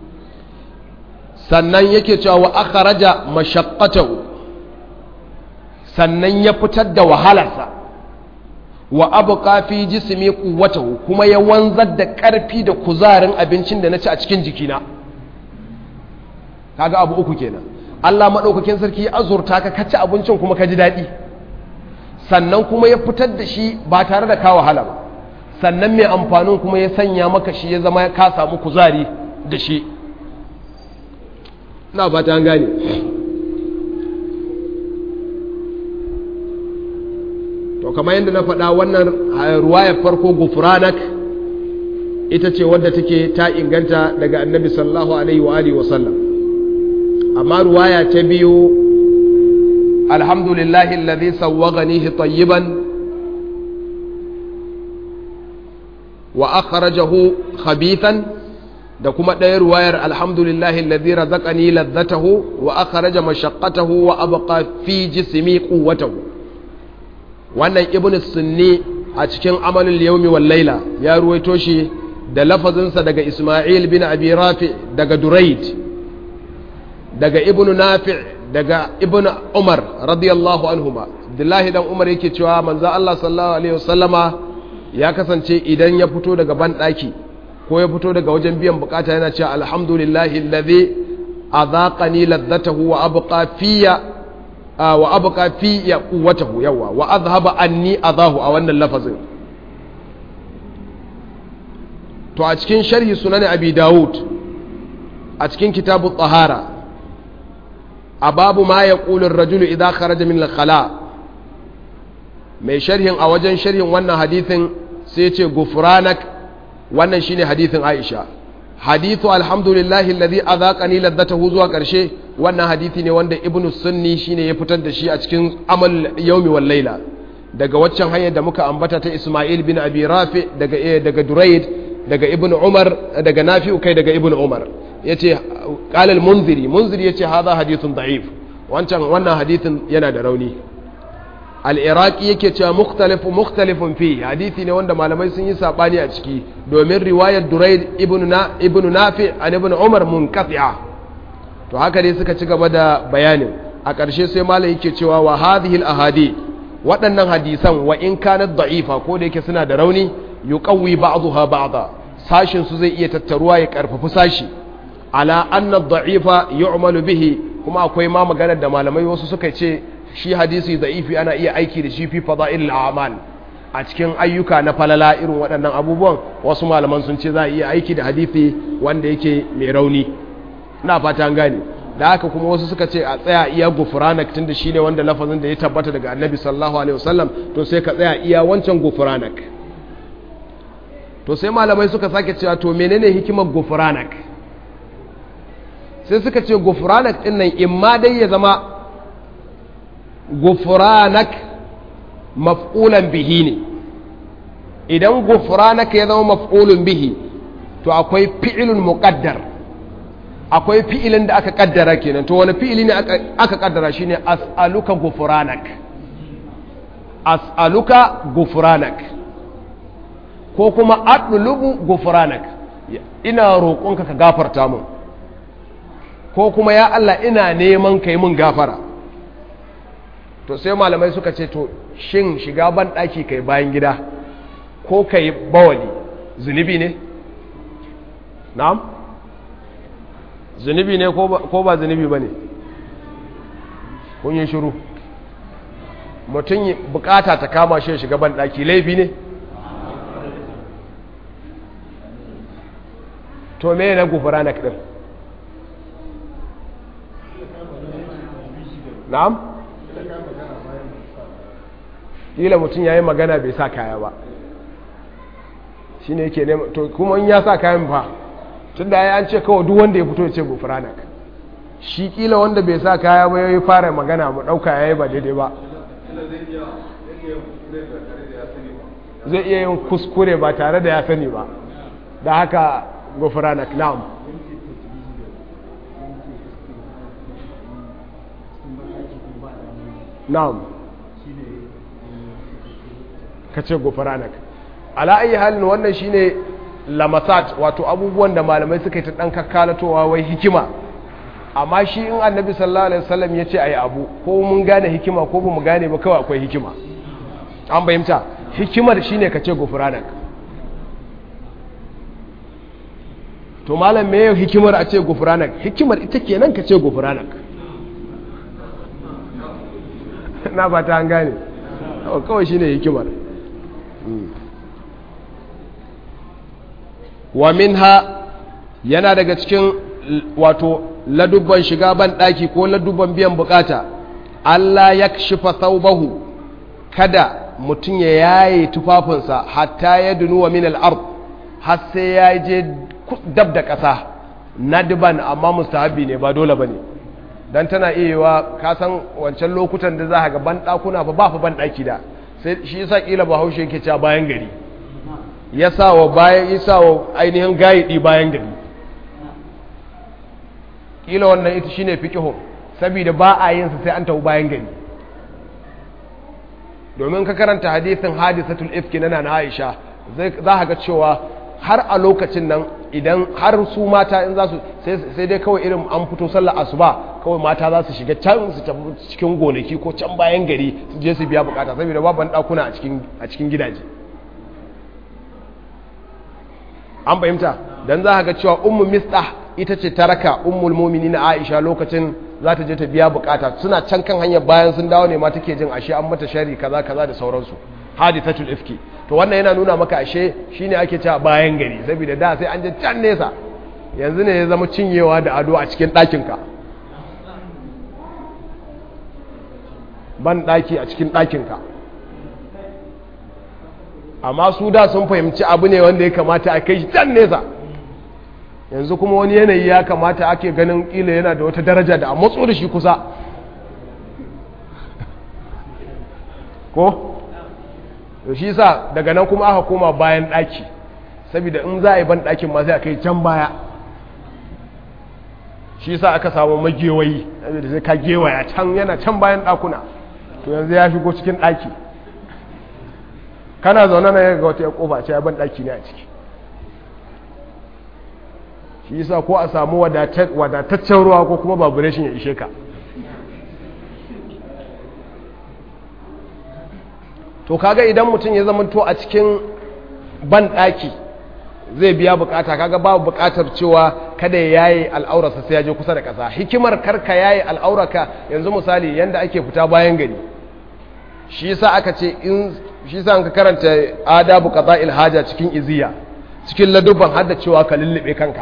sannan yake cewa wa akhraja mashaqqatahu sannan ya fitar da wahalarsa wa abqa fi jismi quwwatahu kuma ya wanzar da ƙarfi da kuzarin abincin da na ci a cikin jikina kaga abu uku kenan Allah madaukakin sarki ya azurta ka kaci abincin kuma ka ji daɗi sannan kuma ya fitar da shi ba tare da ka wahala ba sannan mai amfanin kuma ya sanya maka shi ya zama ka samu kuzari da shi na ba ta gane to kamar yadda na faɗa wannan ruwayar farko gufranak ita ce wadda take ta inganta daga annabi sallallahu alaihi wa alihi wasallam amma ruwaya ta biyu alhamdulillahi alladhi sawwaghanihi tayyiban wa akhrajahu khabithan da kuma ɗaya ruwayar alhamdulillahi alladhi razaqani ladzatahu wa akhraja mashaqqatahu wa abqa fi jismi quwwatahu wannan ibn sunni a cikin amalul yawmi wal laila ya ruwaito shi da lafazinsa daga isma'il bin abi rafi daga duraid daga ibn nafi daga ibn umar radiyallahu anhuma abdullahi dan umar yake cewa manzo Allah sallallahu alaihi wasallama ya kasance idan ya fito daga banɗaki ko ya fito daga wajen biyan bukata yana cewa alhamdulillahi alladhi adhaqani ladzatahu wa abqa fiyya wa abqa fiyya quwwatahu yawa wa adhhaba anni adahu a wannan lafazin to a cikin sharhi sunan abi daud a cikin kitabu tsahara a babu ma yaqulu ar-rajulu idha kharaja min al-khala' mai sharhin a wajen sharhin wannan hadithin sai ce gufranak wannan shine hadithin Aisha hadithu alhamdulillahi alladhi adhaqani ladzatahu zuwa karshe wannan hadithi ne wanda ibnu sunni shine ya fitar da shi a cikin amal yawmi wal laila daga waccan hanyar da muka ambata ta Isma'il bin Abi Rafi daga daga Durayd daga ibnu Umar daga Nafi'u kai daga ibnu Umar yace qala al-munziri munziri yace hadha hadithun da'if wancan wannan hadithin yana da rauni al'iraki yake cewa mukhtalifun mukhtalifun fi hadithi ne wanda malamai sun yi saɓani a ciki domin riwayar duraid ibn nafi an ibn umar mun to haka dai suka ci gaba da bayanin a ƙarshe sai malam yake cewa wa hadhihi ahadi waɗannan hadisan wa in kanat da'ifa ko da yake suna da rauni yuqawwi ba'daha ba'da sashin su zai iya tattaruwa ya karfafi sashi ala anna da'ifa yu'malu bihi kuma akwai ma maganar da malamai wasu suka ce shi hadisi da'ifi ana iya aiki da shi fi fada'il a'mal a cikin ayyuka na falala irin waɗannan abubuwan wasu malaman sun ce za a iya aiki da hadisi wanda yake mai rauni ina fata an gane da haka kuma wasu suka ce a tsaya iya gufranak tunda shine wanda lafazin da ya tabbata daga annabi sallallahu alaihi wasallam to sai ka tsaya iya wancan gufranak to sai malamai suka sake cewa to menene hikimar gufranak sai suka ce gufranak din nan imma dai ya zama gufranak maf'ulan bihi ne idan gufranak ya zama maf'ulun bihi to akwai fi'ilun muqaddar akwai fi'ilin da aka kaddara kenan to wani fi'ili ne aka kaddara shine as'aluka gufranak as'aluka gufranak ko kuma adlubu gufranak ina roƙonka ka gafarta mun ko kuma ya Allah ina neman kai mun gafara to sai malamai suka ce to shin shiga ban ɗaki kai bayan gida ko kai bawali zunubi ne na'am zunubi ne ko ba zunubi ba ne kun yi shiru mutum bukata ta kama shi shiga ban ɗaki laifi ne to me na gufura na kiɗin na'am kila mutum ya yi magana bai sa kaya ba shi ne yake nema to kuma in ya sa kayan fa tun da ya an ce kawai duk wanda ya fito ya ce gufranak shi kila wanda bai sa kaya ba ya yi fara magana mu ɗauka ya yi ba daidai ba zai iya yin kuskure ba tare da ya sani ba da haka gufranak na'am na'am ka ce gufranak ala ayi halin wannan shine lamasat wato abubuwan da malamai suka yi ta dan kakkalatowa wai hikima amma shi in annabi sallallahu alaihi wasallam ya ce ayi abu ko mun gane hikima ko ba mu gane ba kawai akwai hikima an bayyanta hikimar shine ka ce gufranak to malam me hikimar a ce gufranak hikimar ita kenan ka ce gufranak na ba ta an gane kawai shine hikimar wa minha yana daga cikin wato ladubban shiga ban daki ko ladubban biyan bukata Allah ya kashifa thawbahu kada mutum ya yaye tufafinsa hatta ya dunuwa min al-ard har sai ya je dab da ƙasa nadban amma mustahabi ne ba dole bane dan tana iya yiwa ka san wancan lokutan da za ga ban dakuna ba ba fa ban daki da sai shi yasa kila bahaushe yake cewa bayan gari ya sa wa bayan isa wa ainihin gayidi bayan gari kila wannan ita shine fiqhu saboda ba a yin sa sai an tafi bayan gari domin ka karanta hadisin hadisatul ifki na na Aisha za ka ga cewa har a lokacin nan idan har su mata in za su sai dai kawai irin an fito sallar asuba kawai mata za su shiga can su tafi cikin gonaki ko can bayan gari su je su biya bukata saboda babu ɗakuna a cikin gidaje an fahimta don za ga cewa ummu mista ita ce ta raka ummul mumini na aisha lokacin za ta je ta biya bukata suna can kan hanyar bayan sun dawo ne ma take jin ashe an mata shari kaza kaza da sauransu hadithatul ifki to wannan yana nuna maka ashe shine ake cewa bayan gari saboda da sai an je can nesa yanzu ne ya zama cinyewa da ado a cikin ɗakinka ban ɗaki a cikin ɗakinka amma su da sun fahimci abu ne wanda ya kamata a kai shi can nesa yanzu kuma wani yanayi ya kamata ake ganin ƙila yana da wata daraja da a matso da shi kusa ko? to shi sa daga nan kuma aka koma bayan ɗaki saboda in za a yi ban ɗakin ma sai a kai can baya shi sa aka samu magewayi saboda sai ka gewaya can yana can bayan ɗakuna to yanzu ya shigo cikin ɗaki kana zaune na ga wata ya kofa ce ban ɗaki ne a ciki shi sa ko a samu wadataccen ruwa ko kuma vibration ya ishe ka to kaga idan mutum ya zama to a cikin ban ɗaki zai biya bukata kaga babu bukatar cewa kada ya yaye al'aurarsa sai ya je kusa da ƙasa hikimar karka yaye al'aurarka yanzu misali yanda ake fita bayan gari shi yasa aka ce in shi yasa ka karanta adabu qada'il haja cikin iziya cikin ladubban hadda cewa ka lullube kanka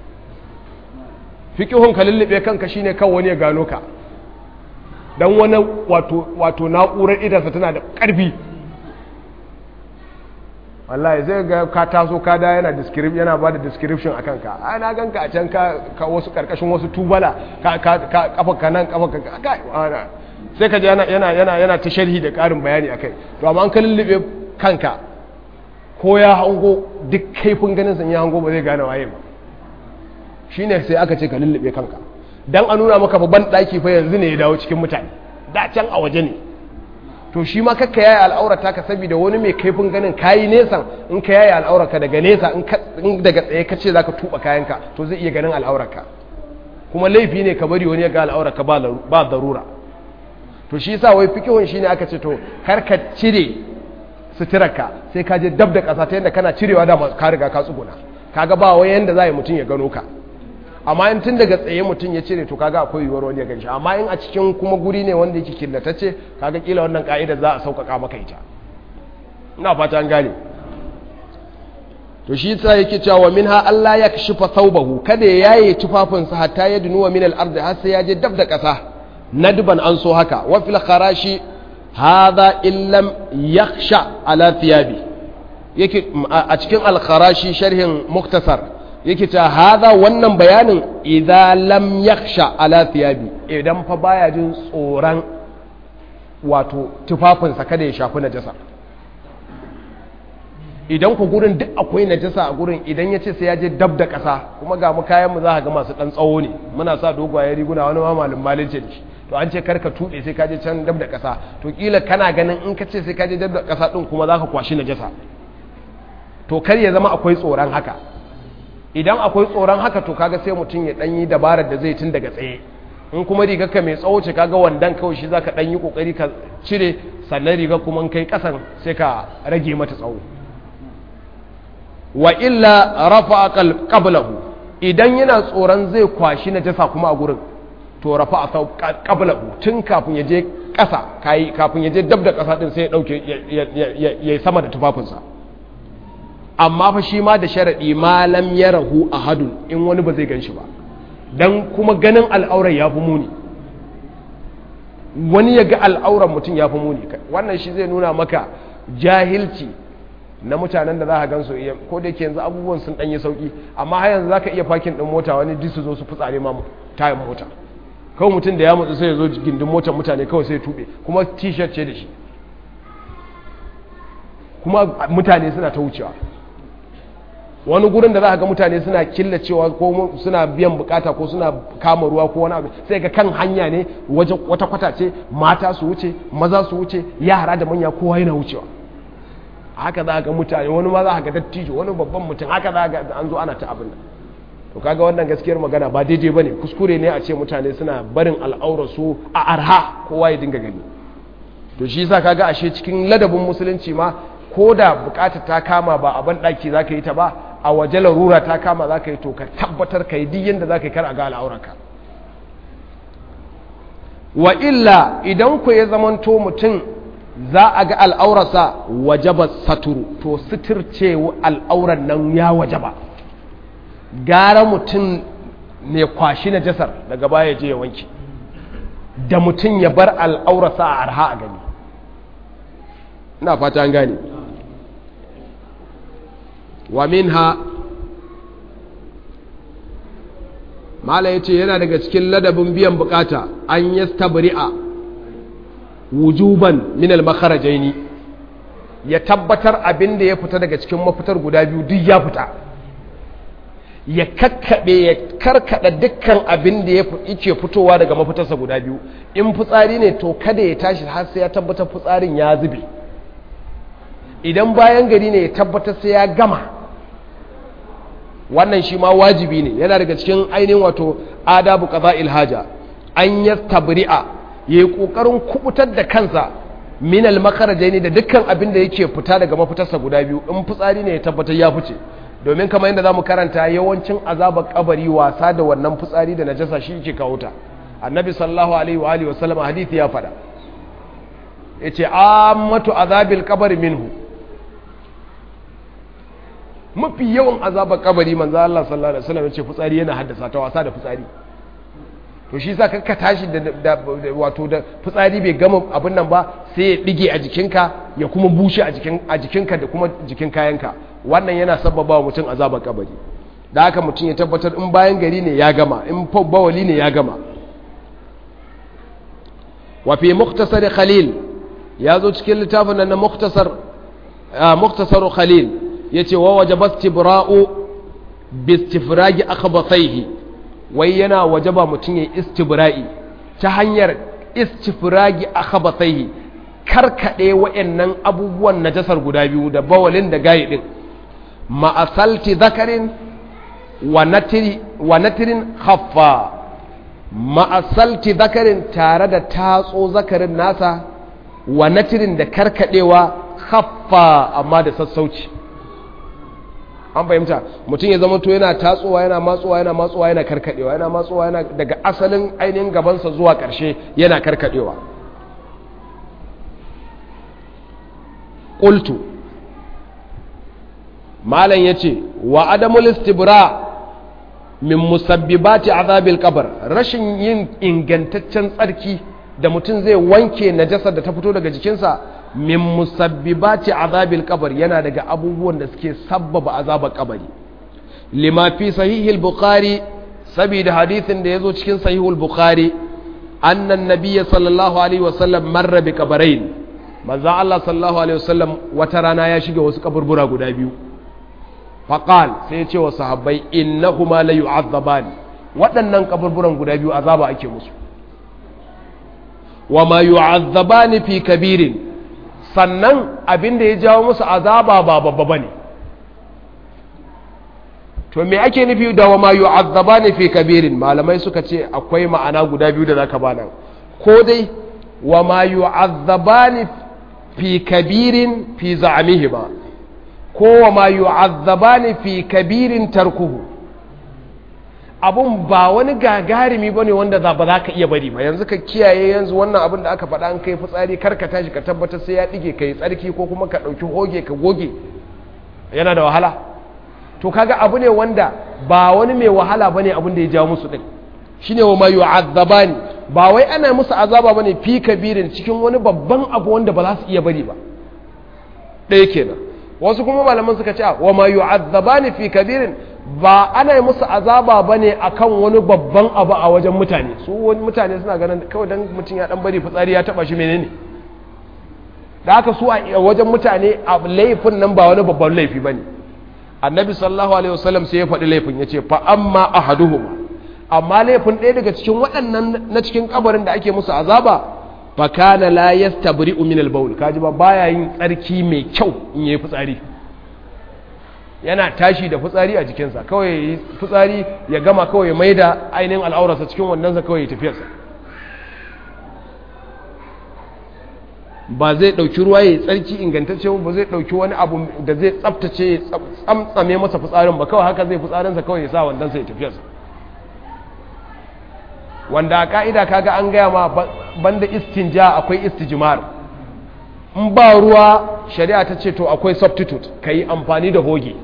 fiqhun ka lullube kanka shine kan wani ya gano ka dan wani wato wato na'urar idansa tana da ƙarfi wallahi zai ga ka taso ka da yana description yana bada description akan ka ai na ganka a can ka ka wasu karkashin wasu tubala ka ka kafa ka nan kafa ka ka sai ka ji yana yana yana yana ta sharhi da karin bayani akai to amma an ka lullube kanka ko ya hango duk kaifin ganin san ya hango ba zai gane waye ba shine sai aka ce ka lullube kanka dan a nuna maka babban daki fa yanzu ne ya dawo cikin mutane da can a waje ne to shi ma kakka yayi al'aurata ka saboda wani mai kaifin ganin kayi nesan in ka yayi al'aurarka daga nesa in daga tsaye ka ce zaka tuba kayanka to zai iya ganin al'aurarka kuma laifi ne ka bari wani ya ga al'aurarka ba darura to shi yasa wai fikihun shine aka ce to kar ka cire suturarka sai ka je dab da ƙasa ta yadda kana cirewa da ka riga ka tsuguna kaga ba wai yanda za a yi mutum ya gano ka amma in tun daga tsaye mutum ya cire to kaga akwai yiwuwar wani ya ganshi amma in a cikin kuma guri ne wanda yake killatacce kaga kila wannan ka'idar za a sauƙaƙa maka ita ina fata an gane to shi yasa yake cewa minha Allah ya kashifa thawbahu kada ya yaye tufafinsa hatta ya dunuwa min al-ardi har sai ya je dab da ƙasa nadban an so haka wa fil kharashi hadha illam yakhsha ala thiyabi yake a cikin al-kharashi sharhin muktasar yake ta haza wannan bayanin idan lam yakhsha ala thiyabi idan fa baya jin tsoron wato tufafinsa kada ya shafi najasa idan ku gurin duk akwai najasa a gurin idan ya ce sai ya je dab da ƙasa kuma ga mu kayan mu za ga masu ɗan tsawo ne muna sa dogwaye riguna wani ma malin malin ce to an ce kar ka tuɗe sai ka je can dab da ƙasa to kila kana ganin in ka ce sai ka je dab da ƙasa ɗin kuma za ka kwashi najasa to kar ya zama akwai tsoron haka idan akwai tsoron haka to kaga sai mutum ya dan yi dabarar da zai tun daga tsaye in kuma rigar ka mai tsawo ce kaga wandan kawai shi zaka dan yi kokari ka cire sannan rigar kuma in kai kasan sai ka rage mata tsawo wa illa rafa qablahu idan yana tsoron zai kwashi najasa kuma a gurin to rafa qablahu tun kafin ya je ƙasa kayi kafin ya je dab da ƙasa din sai ya ɗauke ya yi sama da tufafinsa amma fa shi ma da sharaɗi malam ya rahu a hadun in wani ba zai gan shi ba don kuma ganin al'aurar ya fi muni wani ya ga al'aurar mutum ya fi muni wannan shi zai nuna maka jahilci na mutanen da za ka gansu iya ko da ke yanzu abubuwan sun ɗanyi sauƙi amma har yanzu za ka iya fakin ɗin mota wani duk su zo su fitsare ma tayin mota kawai mutum da ya mutu sai ya zo gindin motar mutane kawai sai ya tuɓe kuma t-shirt ce da shi kuma mutane suna ta wucewa wani gurin da za ka ga mutane suna killacewa ko suna biyan bukata ko suna kama ruwa ko wani abu sai ga kan hanya ne wajen wata kwata ce mata su wuce maza su wuce yara da manya kowa yana wucewa haka za ga mutane wani ma za ga dattijo wani babban mutum haka za ga an zo ana ta abin nan to kaga wannan gaskiyar magana ba daidai bane kuskure ne a ce mutane suna barin al'aurar su a arha kowa ya dinga gani to shi yasa kaga ashe cikin ladabin musulunci ma ko da bukatar ta kama ba a ban daki zaka yi ta ba a waje larura ta kama zaka yi to ka tabbatar ka yi duk yanda zaka yi kar a ga al'aurarka wa illa idan ku ya zamanto mutum za a ga al'aurarsa wajaba saturu to suturce al'auran nan ya wajaba gara mutum ne kwashi na jasar daga baya je ya wanke da mutum ya bar al'aurarsa a arha a gani ina fata an gane wa minha mala ya ce yana daga cikin ladabin biyan bukata an yi stabri'a wujuban minal makarajaini ya tabbatar abin da ya fita daga cikin mafitar guda biyu duk ya fita ya kakkaɓe ya karkada dukkan abin da yake fitowa daga mafitarsa guda biyu in fitsari ne to kada ya tashi har sai ya tabbatar fitsarin ya zube idan bayan gari ne ya tabbatar sai ya gama wannan shi ma wajibi ne yana daga cikin ainihin wato adabu qaza ilhaja an yastabri'a yayi kokarin kubutar da kansa min al ne da dukkan abin da yake fita daga mafitarsa guda biyu in fitsari ne ya tabbatar ya fice domin kamar yadda zamu karanta yawancin azabar kabari wasa da wannan fitsari da najasa shi yake kawo ta annabi sallallahu alaihi wa alihi wasallam hadisi ya fada yace ammatu azabil qabri minhu mafi yawan azabar kabari manzo Allah sallallahu alaihi wasallam yace fitsari yana haddasa ta wasa da fitsari to shi yasa ka tashi da wato da fitsari bai gama abin nan ba sai ya dige a jikinka ya kuma bushe a jikin a jikinka da kuma jikin kayanka wannan yana sabbaba wa mutum azabar kabari da haka mutum ya tabbatar in bayan gari ne ya gama in bawali ne ya gama wa fi muktasar khalil ya zo cikin littafin nan na muktasar muktasar khalil yace wa wajaba istibra'u bi istifragi akhbathaihi wai yana wajaba mutum ya istibra'i ta hanyar istifragi akhbathaihi karkade wayannan abubuwan najasar guda biyu da bawalin da gayi din ma'asalti zakarin wa natiri wa natirin khaffa ma'asalti zakarin tare da tatso zakarin nasa wa natirin da karkadewa khaffa amma da sassauci an fahimta mutum ya zama to yana tatsowa yana matsowa yana matsowa yana karkadewa yana matsowa yana daga asalin ainihin gabansa zuwa ƙarshe yana karkadewa qultu malam yace wa adamul istibra min musabbibati azabil qabr rashin yin ingantaccen tsarki da mutum zai wanke najasar da ta fito daga jikinsa min musabbibati azabil qabr yana daga abubuwan da suke sabbaba azabar kabari lima fi sahihil bukhari saboda hadithin da yazo cikin sahihul bukhari annan nabiyyi sallallahu alaihi wasallam marra bi qabarain manzo Allah sallallahu alaihi wasallam wata rana ya shiga wasu kaburbura guda biyu faqal sai ya ce wa sahabbai innahuma la yu'azzaban waɗannan kaburburan guda biyu azaba ake musu wa ma yu'azzabani fi kabirin sannan abin da ya jawo musu azaba ba babba bane to me ake nufi da wa ma yu'azzabani fi kabirin malamai suka ce akwai ma'ana guda biyu da zaka bana ko dai wa ma yu'azzabani fi kabirin fi za'amihima ko wa ma yu'azzabani fi kabirin tarkuhu abun ba wani gagarumi bane wanda za ba za ka iya bari ba yanzu ka kiyaye yanzu wannan abin da aka faɗa an kai fitsari kar ka tashi ka tabbatar sai ya dige kai tsarki ko kuma ka ɗauki hoge ka goge yana da wahala to kaga abu ne wanda ba wani mai wahala bane abin da ya jawo musu din shine wa ma yu'azzabani ba wai ana musu azaba bane fi kabirin cikin wani babban abu wanda ba za su iya bari ba ɗaya kenan wasu kuma malaman suka ce wa ma yu'azzabani fi kabirin ba ana yi musu azaba bane akan wani babban abu a wajen mutane su wani mutane suna ganin kawai dan mutum ya dan bari fitsari ya taba shi menene da haka su a wajen mutane a laifin nan ba wani babban laifi bane annabi sallallahu alaihi wasallam sai ya faɗi laifin ya ce fa amma ahaduhuma amma laifin ɗaya daga cikin waɗannan na cikin kabarin da ake musu azaba fa kana la yastabri'u min al-bawl kaji ba baya yin tsarki mai kyau in yayi fitsari yana tashi da fitsari a jikinsa kawai yayi fitsari ya gama kawai mai da ainihin al'aurarsa cikin wannan sa kawai ya tafiyarsa ba zai ɗauki ruwa ya yi tsarki ingantacce ba zai ɗauki wani abu da zai tsaftace ya tsamtsame masa fitsarin ba kawai haka zai fitsarinsa kawai ya sa wandansa ya tafiyarsa wanda a ka'ida kaga an gaya ma banda istinja akwai istijmar in ba ruwa shari'a ta ce to akwai substitute ka yi amfani da hoge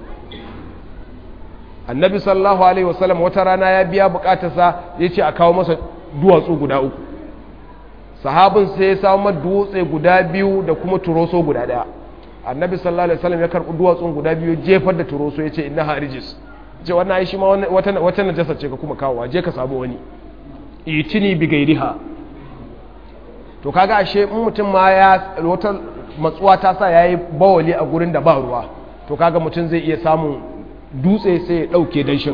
annabi sallallahu alaihi wasallam wata rana ya biya bukatarsa ya ce a kawo masa duwatsu guda uku sahabin sai ya samu dutse guda biyu da kuma turoso guda daya annabi sallallahu alaihi wasallam ya karbi duwatsun guda biyu jefar da turoso ya ce inna harijis ce wannan ai shi ma wata wata najasa ce ka kuma kawo je ka samu wani itini bi gairiha to kaga ashe in mutum ma ya wata matsuwa ta sa yayi bawali a gurin da ba ruwa to kaga mutum zai iya samun dutse sai ya dauke danshin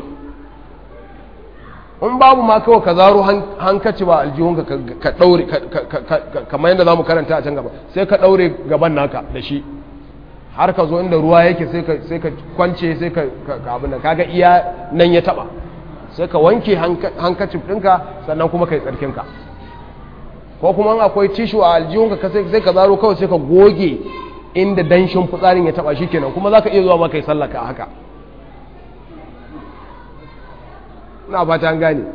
in babu ma kawai ka zaro hankaci ba aljihunka ka daure kamar yadda zamu karanta a can gaba sai ka daure gaban naka da shi har ka zo inda ruwa yake sai ka kwance sai ka abin da kaga iya nan ya taba sai ka wanke hankacin ɗinka sannan kuma ka yi tsarkinka ko kuma akwai tishu a aljihunka sai ka zaro kawai sai ka goge inda danshin fitsarin ya taba shi kenan kuma za ka iya zuwa maka yi sallaka a haka na fata an gane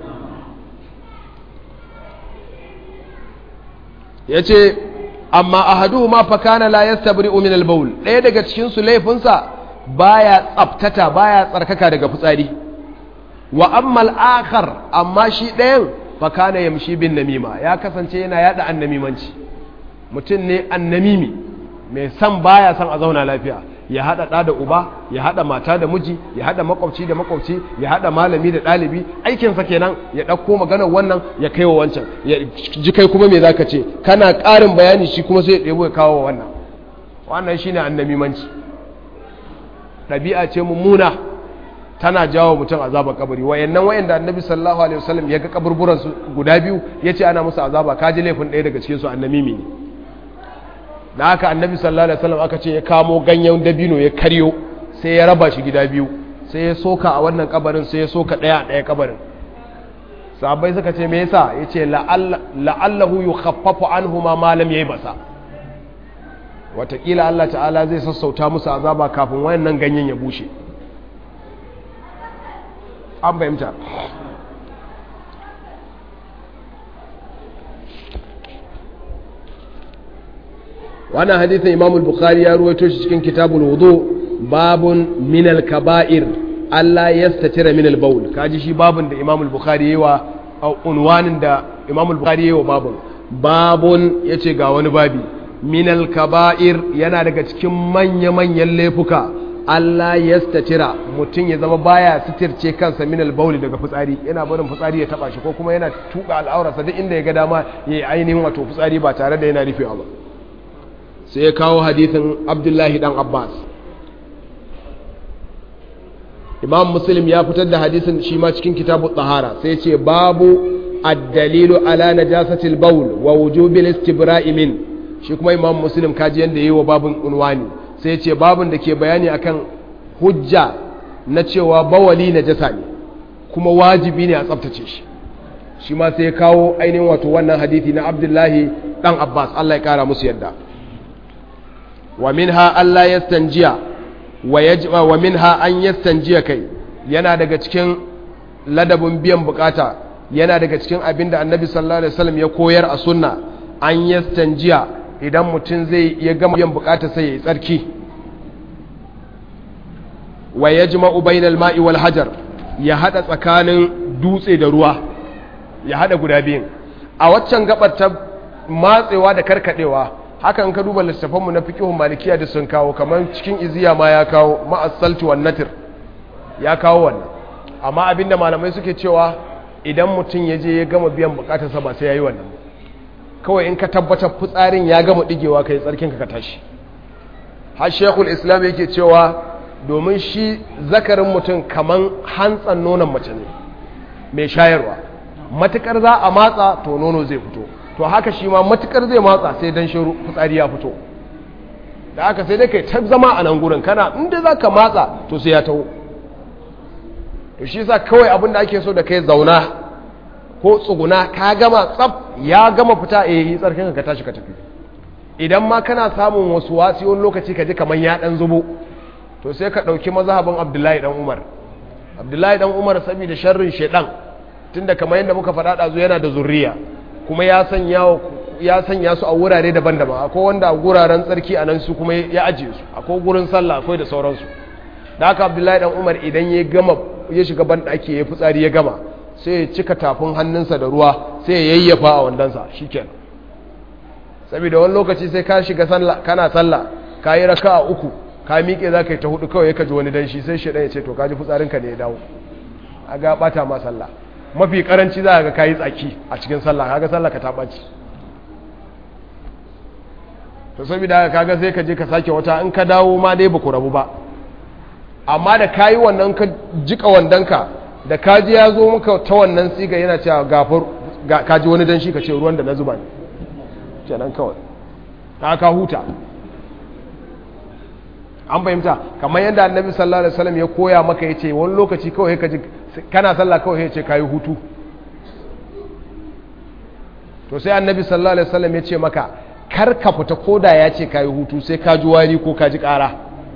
ya ce amma ahadu ma fakana la yastabri'u min al-bawl ɗaya daga cikin su laifinsa baya tsaftata baya tsarkaka daga fitsari wa amma al-akhar amma shi ɗayan fakana yamshi bin namima ya kasance yana yada annamimanci mutum ne annamimi mai san baya san a zauna lafiya ya hada ɗa da uba ya hada mata da miji ya hada makwabci da makwabci ya hada malami da ɗalibi aikinsa kenan ya ɗauko maganar wannan ya kai wa wancan ya ji kai kuma me zaka ce kana ƙarin bayani shi kuma sai ya ɗebo ya kawo wa wannan wannan shine annamimanci ɗabi'a ce mummuna tana jawo mutum azabar kabari wayannan wayanda annabi sallallahu alaihi wasallam ya ga kaburburan su guda biyu yace ana musu azaba kaji laifin ɗaya daga cikin su annamimi ne da haka annabi sallallahu alaihi wasallam aka ce ya kamo ganyen dabino ya karyo sai ya raba shi gida biyu sai ya soka a wannan kabarin sai ya soka daya a daya kabarin sahabbai suka ce me yasa yace la'allahu yukhaffafu anhuma ma lam basa watakila Allah ta'ala zai sassauta musu azaba kafin wayannan ganyen ya bushe an fahimta wannan hadithin imam al-bukhari ya ruwaito shi cikin kitabul wudu babun min al-kaba'ir Allah yastatira min al-bawl kaji shi babun da imam al-bukhari yayi wa unwanin da imam al-bukhari yayi wa babun babun yace ga wani babi min al-kaba'ir yana daga cikin manya-manyan laifuka Allah yastatira mutum ya zama baya sitirce kansa min al-bawl daga fitsari yana barin fitsari ya taba shi ko kuma yana tuka al'aurarsa duk inda ya ga dama yayi ainihin wato fitsari ba tare da yana rufewa ba sai ya kawo hadithin abdullahi dan abbas imam muslim ya fitar da hadisin shi ma cikin kitabu tsahara sai ce babu addalilu ala najasatil bawl wa wujubil istibra'i min shi kuma imam muslim kaji yanda yayi wa babun unwani sai ce babun da ke bayani akan hujja na cewa bawali najasa ne kuma wajibi ne a tsaftace shi shi ma sai ya kawo ainihin wato wannan hadithi na abdullahi dan abbas Allah ya kara musu yadda wa minha Allah yastanjiya wa yajma wa minha an yastanjiya kai yana daga cikin ladabin biyan bukata yana daga cikin abin da annabi sallallahu alaihi wasallam ya koyar a sunna an yastanjiya idan mutum zai ya gama biyan bukata sai ya yi tsarki wa yajma'u bainal ma'i wal hajar ya hada tsakanin dutse da ruwa ya hada guda biyun a waccan gabar ta matsewa da karkadewa hakan ka duba littafanmu na fiqhun malikiya da sun kawo kamar cikin iziya ma ya kawo ma'as-salti wan natir ya kawo wannan amma abinda malamai suke cewa idan mutum ya je ya gama biyan bukatarsa ba sai yayi wannan kawai in ka tabbatar fitsarin ya gama digewa kai tsarkin ka tashi har shekul islam yake cewa domin shi zakarin mutum kaman hantsan nonon mace ne mai shayarwa matukar za a matsa to nono zai fito to haka shi ma matukar zai matsa sai dan shiru fitsari ya fito da haka sai dai kai ta zama a nan gurin kana inda za ka matsa to sai ya taho to shi sa kawai abin da ake so da kai zauna ko tsuguna ka gama tsaf ya gama fita a yi tsarkin ka tashi ka tafi idan ma kana samun wasu wasiyon lokaci ka ji kamar ya dan zubo to sai ka ɗauki mazhabin abdullahi dan umar abdullahi dan umar saboda sharrin shaidan tunda kamar yadda muka faɗa ɗazu yana da zurriya kuma ya sanya ya sanya su a wurare daban-daban akwai wanda a guraren tsarki a nan su kuma ya ajiye su akwai gurin sallah akwai da sauransu da haka abdullahi dan umar idan ya gama ya shiga ban ɗaki ya fitsari ya gama sai ya cika tafin hannunsa da ruwa sai ya yayyafa a wandonsa shikenan saboda wani lokaci sai ka shiga sallah kana sallah ka yi raka'a uku ka miƙe za ka yi ta hudu kawai ka ji wani danshi sai shi ya ce to ka ji fitsarinka ne ya dawo a ga ɓata ma sallah mafi karanci za ga kayi tsaki a cikin sallah kaga sallah ka ta ɓaci to saboda haka kaga sai ka je ka sake wata in ka dawo ma dai baku rabu ba amma da kayi wannan ka jika wandanka da kaji ya zo maka ta wannan siga yana cewa gafar kaji wani danshi ka ce ruwan da na zuba ne kenan kawai ka huta an fahimta kamar yadda annabi sallallahu alaihi wasallam ya koya maka yace wani lokaci kawai ka ji kana sallah kawai yace kai hutu to sai annabi sallallahu alaihi wasallam ya ce maka kar ka fita koda ya ce kai hutu sai ka ji wari ko ka ji ƙara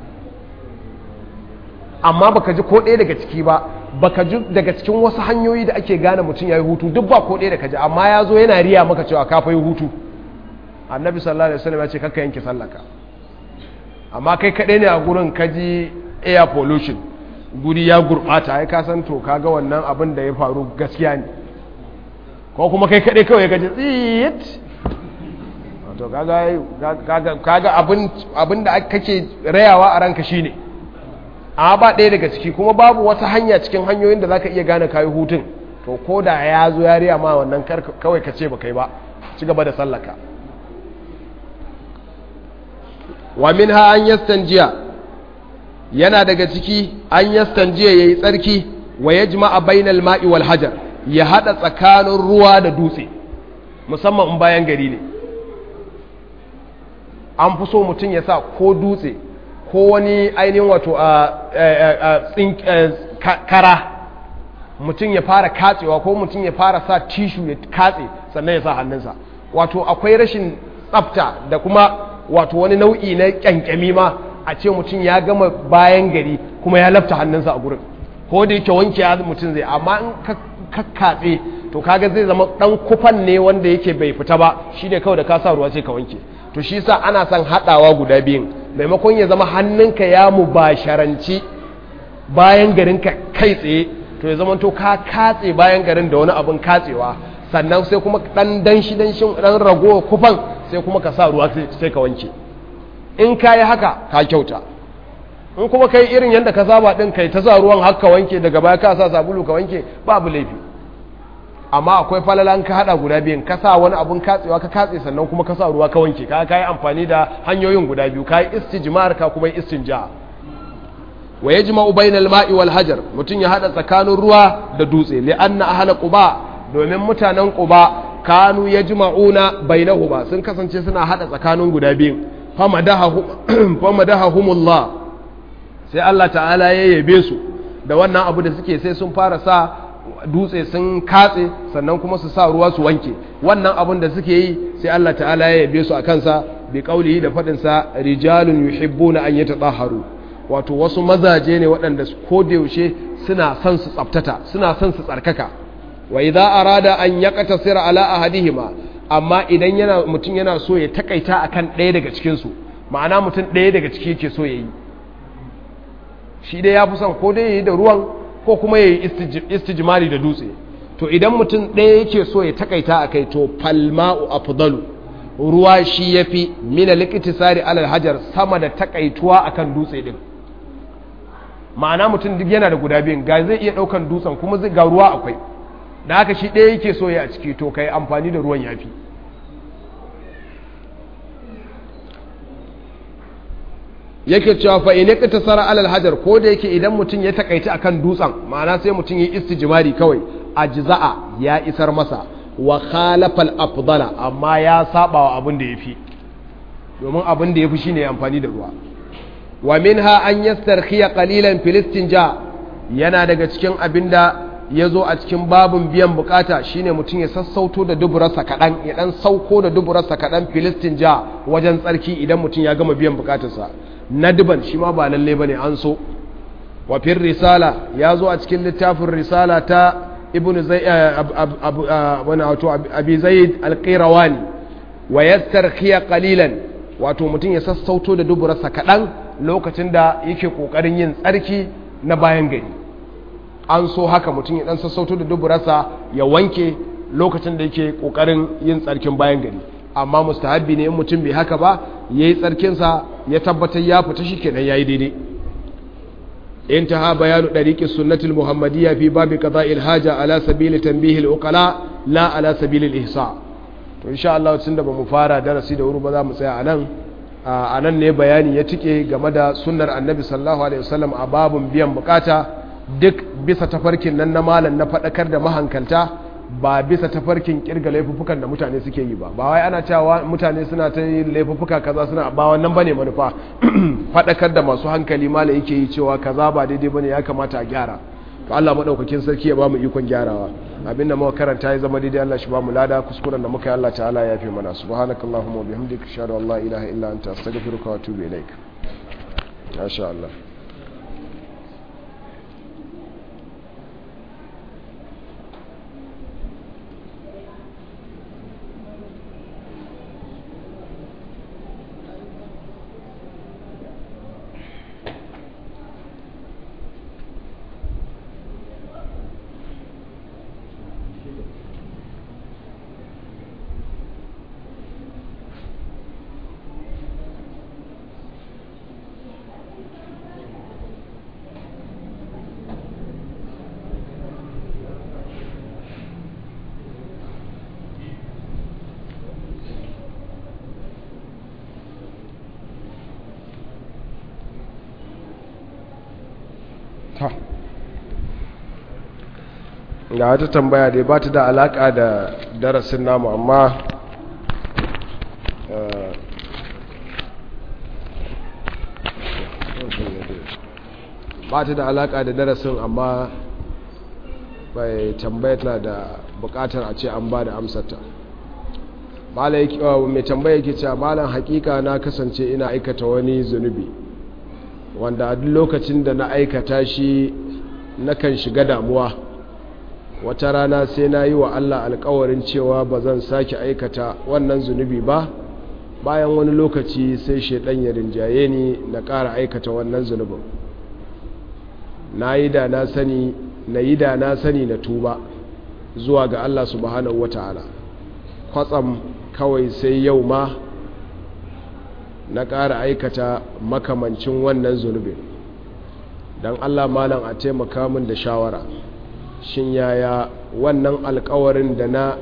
amma baka ji ko ɗaya daga ciki ba baka ji daga cikin wasu hanyoyi da ake gane mutum ya yi hutu duk ba ko ɗaya da ka ji amma ya zo yana riya maka cewa ka fa yi hutu annabi sallallahu alaihi wasallam ya ce kakka yanke sallaka amma kai kaɗai ne a gurin kaji air pollution guri ya gurɓata ya kasan to kaga wannan abin da ya faru gaskiya ne ko kuma kai kaɗai kawai gaji tsiyit to kaga abin da kake rayawa a ranka shine a ba ɗaya daga ciki kuma babu wata hanya cikin hanyoyin da zaka iya gane kayi hutun to ko da ya zo ya riya ma wannan kawai ka ce ba kai ba ci gaba da sallaka wa minha an yastanjiya yana daga ciki an yastanjiya yayi tsarki wa yajma'a bainal ma'i wal hajar ya hada tsakanin ruwa da dutse musamman in bayan gari ne an fi so mutum ya sa ko dutse ko wani ainihin wato a kara mutum ya fara katsewa ko mutum ya fara sa tishu ya katse sannan ya sa hannunsa wato akwai rashin tsafta da kuma wato wani nau'i na kyankyami ma a ce mutum ya gama bayan gari kuma ya lafta hannunsa a gurin ko da yake wanke ya mutum zai amma in ka katse to kaga zai zama dan kufan ne wanda yake bai fita ba shine kawai da ka sa ruwa sai ka wanke to shi sa ana son hadawa guda biyun maimakon ya zama hannunka ya mubasharanci bayan garinka kai tsaye to ya zama to ka katse bayan garin da wani abin katsewa sannan sai kuma dan danshi danshin dan ragowa kufan sai kuma ka sa ruwa sai ka wanke in ka yi haka ka kyauta in kuma kai irin yadda ka saba din kai ta sa ruwan haka wanke daga baya ka sa sabulu ka wanke babu laifi amma akwai falalan ka hada guda biyan ka sa wani abun katsewa ka katse sannan kuma ka sa ruwa ka wanke ka kai amfani da hanyoyin guda biyu kai istijmar ka kuma istinja wa yajma'u bainal ma'i wal hajar mutun ya hada tsakanin ruwa da dutse li anna ahla quba domin mutanen quba kanu yajma'una bainahuma sun kasance suna hada tsakanin guda biyu famadahahumullah sai Allah ta'ala ya yabe su da wannan abu da suke sai sun fara sa dutse sun katse sannan kuma su sa ruwa su wanke wannan abun da suke yi sai Allah ta'ala ya yabe su a kansa bi kaulihi da fadin sa rijalun yuhibbuna an yatatahharu wato wasu mazaje ne waɗanda ko da yaushe suna son su tsaftata suna son su tsarkaka wa idza arada an yaqtasira ala ahadihima amma idan yana mutum yana so ya takaita akan ɗaya daga cikin su ma'ana mutum ɗaya daga ciki yake so yayi shi dai yafi son ko dai yayi da ruwan ko kuma yayi istijmari da dutse to idan mutum ɗaya yake so ya takaita akai to falma'u afdalu ruwa shi yafi min al-iktisari ala hajar sama da takaituwa akan dutse din ma'ana mutum duk yana da guda biyun ga zai iya ɗaukan dutsen kuma ga ruwa akwai da haka shi ɗaya yake so ya a ciki to kai amfani da ruwan yafi yake cewa fa in ka tasara alal hajar ko da yake idan mutum ya takaita akan dutsen ma'ana sai mutum ya istijmari kawai ajza'a ya isar masa wa khalafal afdala amma ya saba wa abin da yafi domin abin da yafi shine amfani da ruwa wa minha an yastarkhiya qalilan filistinja yana daga cikin abinda yazo a cikin babun biyan bukata shine mutum ya sassauto da duburarsa kadan ya dan sauko da duburarsa kadan filistinja wajen tsarki idan mutum ya gama biyan bukatarsa nadban shi ma ba lalle bane an so wa fir risala yazo a cikin littafin risala ta ibnu zai wani wato abi zaid al-qirawani wa yastarkhiya qalilan wato mutum ya sassauto da duburarsa kadan lokacin da yake kokarin yin tsarki na bayan gari an so haka mutum ya dan sassauto da duburarsa ya wanke lokacin da yake kokarin yin tsarkin bayan gari amma mustahabbi ne in mutum bai haka ba yayi tsarkinsa ya tabbatar ya fita shikenan yayi daidai انتهى بيان طريق السنة المحمدية في باب قضاء الحاجة على سبيل تنبيه العقلاء لا على سبيل الإحصاء to insha Allah tunda ba mu fara darasi da wuri ba za mu tsaya anan anan ne bayani ya tike game da sunnar Annabi sallallahu alaihi wasallam a babun biyan bukata duk bisa tafarkin nan na malam na fadakar da mahankalta ba bisa tafarkin kirga laifuffukan da mutane suke yi ba ba wai ana cewa mutane suna ta yi laifuffuka kaza suna ba wannan bane manufa fadakar da masu hankali mala yake yi cewa kaza ba daidai bane ya kamata a gyara to Allah madaukakin sarki ya bamu ikon gyarawa abinda muka karanta ya zama daidai Allah shi bamu lada kuskuren da muka yi Allah ta'ala ya fi mana subhanakallahumma wa bihamdika ashhadu an la ilaha illa anta astaghfiruka wa atubu ilaik masha Allah ga wata tambaya dai ba ta da alaka da darasin namu amma ba ta da alaka da darasin amma bai tambaya tana da bukatar a ce an ba da amsata mai tambaya ke cewa malam hakika na kasance ina aikata wani zunubi wanda a duk lokacin da na aikata shi nakan shiga damuwa wata rana sai na yi wa Allah alkawarin cewa ba zan sake aikata wannan zunubi ba bayan wani lokaci sai shaidan ya rinjaye ni na ƙara aikata wannan zunubin na yi da na sani na yi da na sani na tuba zuwa ga Allah subhanahu wata'ala kwatsam kawai sai yau ma na ƙara aikata makamancin wannan zunubin don Allah malam a taimaka min da shawara shin yaya wannan alkawarin da na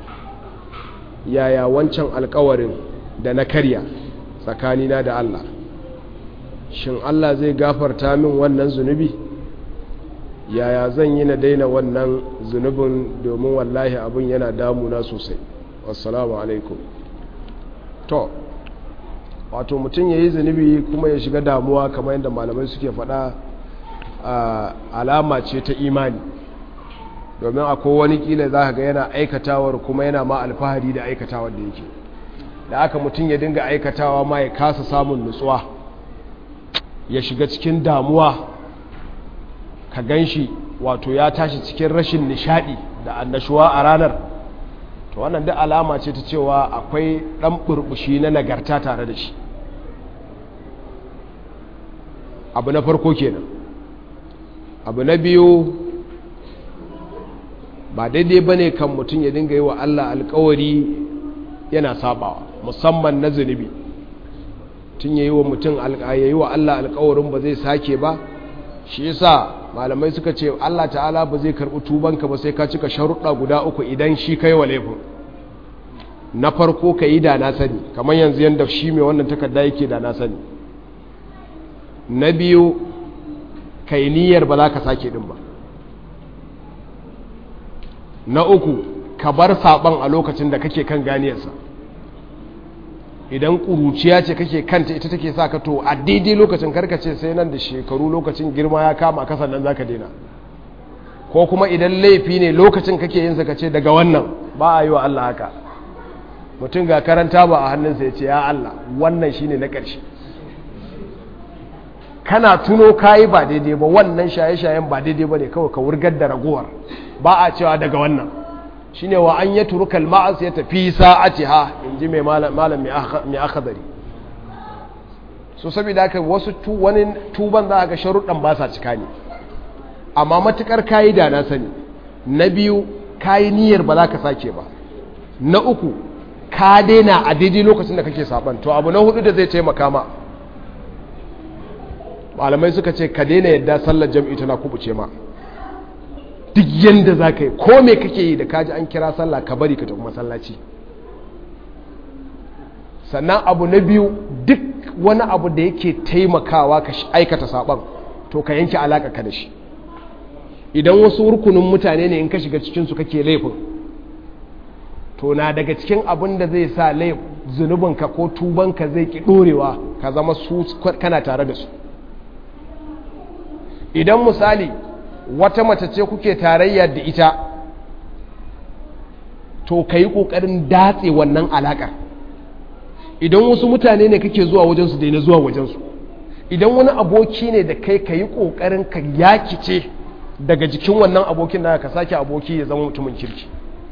yaya wancan alkawarin da na karya tsakanina da Allah shin Allah zai gafarta min wannan zunubi yaya zan yi na daina wannan zunubin domin wallahi abin yana damuna sosai wassalamu alaikum to wato mutum ya yi zunubi kuma ya shiga damuwa kamar yadda malamai suke faɗa alama ce ta imani domin akwai wani kila za ka ga yana aikatawar kuma yana ma alfahari da aikatawar da yake da aka mutum ya dinga aikatawa ma ya kasa samun nutsuwa ya shiga cikin damuwa ka gan shi wato ya tashi cikin rashin nishadi da annashuwa a ranar to wannan duk alama ce ta cewa akwai ɗan burbushi na nagarta tare da shi abu na farko kenan abu na biyu ba daidai ba ne kan mutum ya dinga yi wa Allah alkawari yana sabawa musamman na zunubi tun ya yi wa mutum ya yi wa Allah alkawarin ba zai sake ba shi yasa malamai suka ce Allah ta'ala ba zai karɓi tubanka ba sai ka cika sharuɗa guda uku idan shi kai wa laifin na farko ka yi da na sani kamar yanzu yadda shi mai wannan takarda yake da na sani na biyu ka yi niyyar ba za ka sake ɗin ba na uku ka bar saɓon a lokacin da kake kan ganiyarsa idan ƙuruciya ce kake kanta ita take sa ka to a daidai lokacin karkace sai nan da shekaru lokacin girma ya kama ka sannan za ka daina ko kuma idan laifi ne lokacin kake yin ka ce daga wannan ba a yi wa Allah haka mutum ga karanta ba a hannunsa ya ce ya Allah wannan shine na ƙarshe kana tuno kayi ba daidai ba wannan shaye-shayen ba daidai ba ne kawai ka wurgar da ragowar ba a cewa daga wannan shine wa an ya turukal ma'as ya tafi sa'atiha in ji mai malam mai akadari so saboda haka wasu wani tuban za a ga sharuɗan ba sa cika ne amma matukar kayi da na sani na biyu kayi niyyar ba za ka sake ba na uku ka daina a daidai lokacin da kake saban to abu na hudu da zai taimaka ma malamai suka ce ka daina yadda sallar jam'i tana kubuce ma duk yadda za ka yi ko me kake yi da kaji an kira sallah ka bari ka tafi masallaci sannan abu na biyu duk wani abu da yake taimakawa ka aikata saban to ka yanke alaka ka da shi idan wasu rukunin mutane ne in ka shiga cikinsu kake laifin to na daga cikin abin da zai sa zunubinka ko tubanka zai ki ɗorewa ka zama su kana tare da su idan misali wata mace ce kuke tarayya da ita to ka yi ƙoƙarin datse wannan alaƙar idan wasu mutane ne kake zuwa wajensu daina zuwa wajensu idan wani aboki ne da kai ka yi ƙoƙarin ka yakice daga jikin wannan abokin da ka sake aboki ya zama mutumin kirki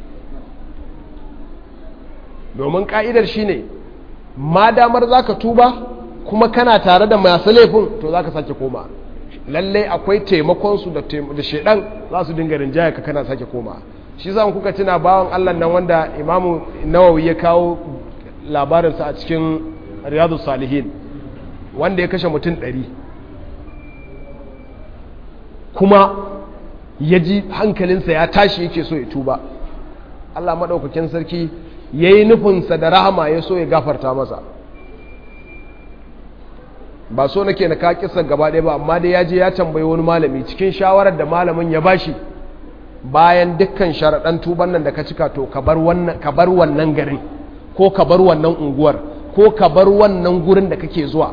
domin ƙa'idar shi ne ma damar za ka tuba kuma kana tare da masu laifin to za ka sake koma lallai akwai taimakonsu da shaidan za su dinga rinjaya ka kana sake koma shi za kuka tuna bawan allah nan wanda imamu nawawi ya kawo labarinsa a cikin riyadu salihin wanda ya kashe mutum ɗari kuma ya ji hankalinsa ya tashi yake so ya tuba allah maɗaukakin sarki ya yi nufinsa da rahama ya so ya gafarta masa ba so nake na ka kisan gaba ɗaya ba amma dai ya je ya tambayi wani malami cikin shawarar da malamin ya bashi bayan dukkan sharaɗan tuban nan da ka cika to ka bar wannan garin ko ka bar wannan unguwar ko ka bar wannan gurin da kake zuwa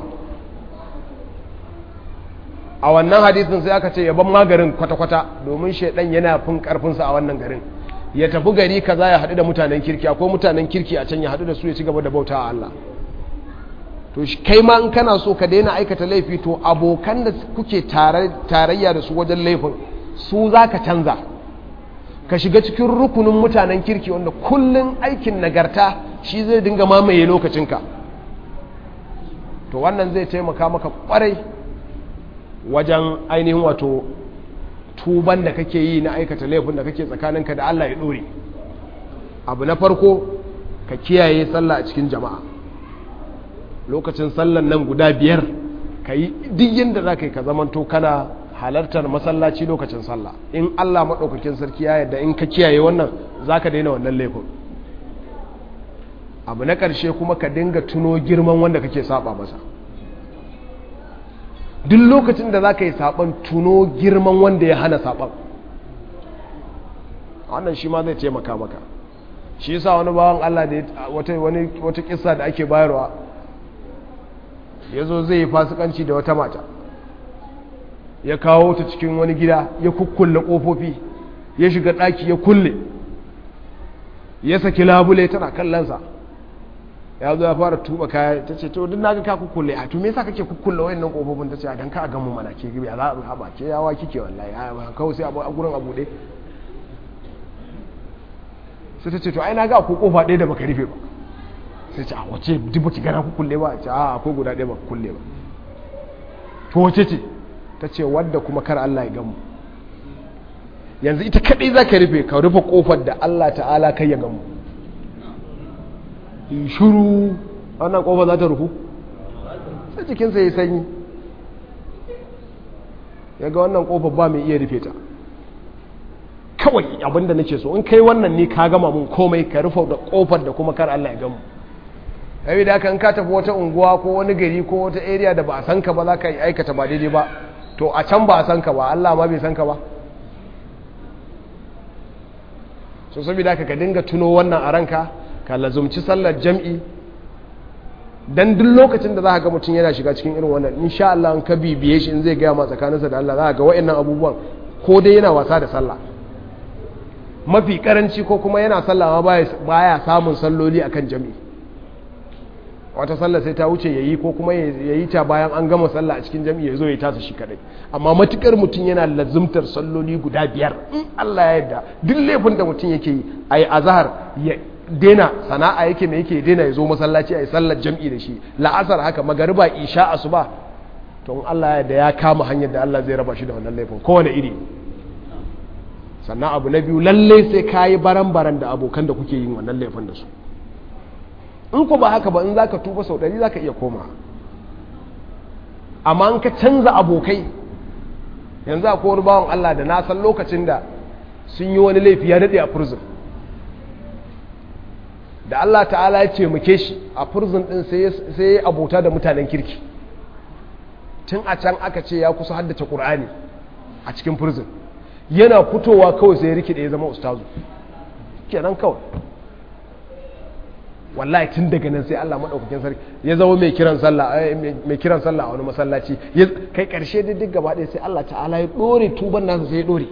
a wannan hadisin sai aka ce ya ban magarin kwata-kwata domin shaidan yana fin karfinsa a wannan garin ya tafi gari kaza ya haɗu da mutanen kirki akwai mutanen kirki a can ya haɗu da su ya ci gaba da bauta a Allah to kai ma in kana so ka daina aikata laifi to abokan da kuke tarayya da su wajen laifin su za ka canza ka shiga cikin rukunin mutanen kirki wanda kullum aikin nagarta shi zai dinga mamaye lokacinka to wannan zai taimaka maka kwarai wajen ainihin wato tuban da kake yi na aikata laifin da kake tsakaninka da Allah ya ɗore abu na farko ka kiyaye sallah a cikin jama'a lokacin sallan nan guda biyar ka yi duk yadda za ka yi ka zamanto kana halartar masallaci lokacin sallah in Allah maɗaukakin sarki ya yadda in ka kiyaye wannan za ka daina wannan laifin abu na ƙarshe kuma ka dinga tuno girman wanda kake saba masa duk lokacin da za ka yi saɓon tuno girman wanda ya hana saɓon wannan shi ma zai taimaka maka shi yasa wani bawan Allah da wata kisa da ake bayarwa ya zo zai yi fasikanci da wata mata ya kawo ta cikin wani gida ya kukkulle ƙofofi ya shiga ɗaki ya kulle ya saki labule tana kallonsa ya zo ya fara tuba kaya ta ce to duk naga ka kukkulle a to me yasa kake kukkulle wayannan kofofin ta ce dan ka ga mu mana ke gibi a za a haba ke yawa kike wallahi a kawai sai a gurin abu dai sai ta ce to ai naga akwai kofa ɗaya da baka rufe ba sai ce a wace duk baki gana kukkulle ba ce a akwai guda ɗaya baka kulle ba to wace ce ta ce wadda kuma kar Allah ya gamu yanzu ita kadai za ka rufe ka rufe kofar da Allah ta'ala kai ya gamu shuru wannan kofar za ta rufu sai jikinsa ya sanyi ya ga wannan kofar ba mai iya rufe ta kawai abinda nake so in kai wannan ne ka gama mun komai ka rufe da kofar da kuma kar Allah ya gamu yayi da kan ka tafi wata unguwa ko wani gari ko wata area da ba a san ka ba za ka yi aikata ba daidai ba to a can ba a san ka ba Allah ma bai san ka ba so saboda haka ka dinga tuno wannan a ranka ka lazumci sallar jam'i dan duk lokacin da za ka ga mutum yana shiga cikin irin wannan insha Allah an ka bibiye shi in zai gaya ma tsakaninsa da Allah za ka ga wa'annan abubuwan ko dai yana wasa da sallah mafi karanci ko kuma yana sallah ma baya samun salloli akan jam'i wata sallah sai ta wuce yayi ko kuma yayi ta bayan an gama sallah a cikin jam'i ya zo ya tasa shi kadai amma matukar mutum yana lazumtar salloli guda biyar in Allah ya yarda duk laifin da mutum yake yi ayi azhar ya dena sana'a yake mai yake dena ya zo masallaci ayi sallar jam'i da shi la'asar haka magariba isha asuba to in Allah ya yarda ya kama hanyar da Allah zai raba shi da wannan laifin kowane iri sannan abu na biyu lalle sai kayi baran-baran da abokan da kuke yin wannan laifin da su in ku ba haka ba in za ka tuba sau ɗari za ka iya koma amma in ka canza abokai yanzu akwai wani bawan Allah da na san lokacin da sun yi wani laifi ya daɗe a prison da Allah ta'ala ya ce muke shi a prison ɗin sai ya abota da mutanen kirki tun a can aka ce ya kusa haddace ƙur'ani a cikin prison yana fitowa kawai sai ya rikide ya zama ustazu kenan kawai wallahi tun daga nan sai Allah madaukakin sarki ya zama mai kiran sallah mai kiran sallah a wani masallaci kai karshe da duk gaba ɗaya sai Allah ta'ala ya dore tuban nasa sai ya dore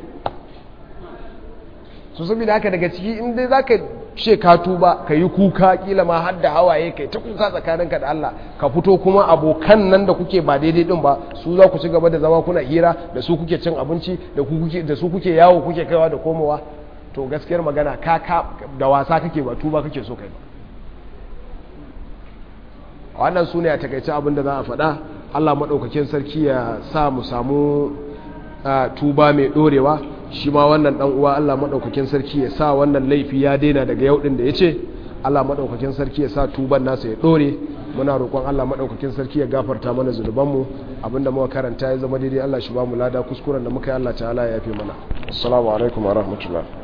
so saboda haka daga ciki in dai zaka ce ka tuba ka yi kuka kila ma har da hawaye kai ta kuka tsakaninka da Allah ka fito kuma abokan nan da kuke ba daidai din ba su za ku ci gaba da zama kuna hira da su kuke cin abinci da ku kuke da su kuke yawo kuke kaiwa da komowa to gaskiyar magana ka ka da wasa kake ba tuba kake so kai ba wannan su ne a takaice abin da za a faɗa allah maɗaukakin sarki ya sa mu samu tuba mai ɗorewa shi ma wannan ɗan uwa allah maɗaukakin sarki ya sa wannan laifi ya daina daga yau ɗin da ya ce allah maɗaukakin sarki ya sa tuban nasa ya ɗore muna roƙon allah maɗaukakin sarki ya gafarta mana zunubanmu abinda muka karanta ya zama daidai allah shi ba mu lada kuskuren da muka yi allah ta'ala ya yafe mana assalamu alaikum wa rahmatullah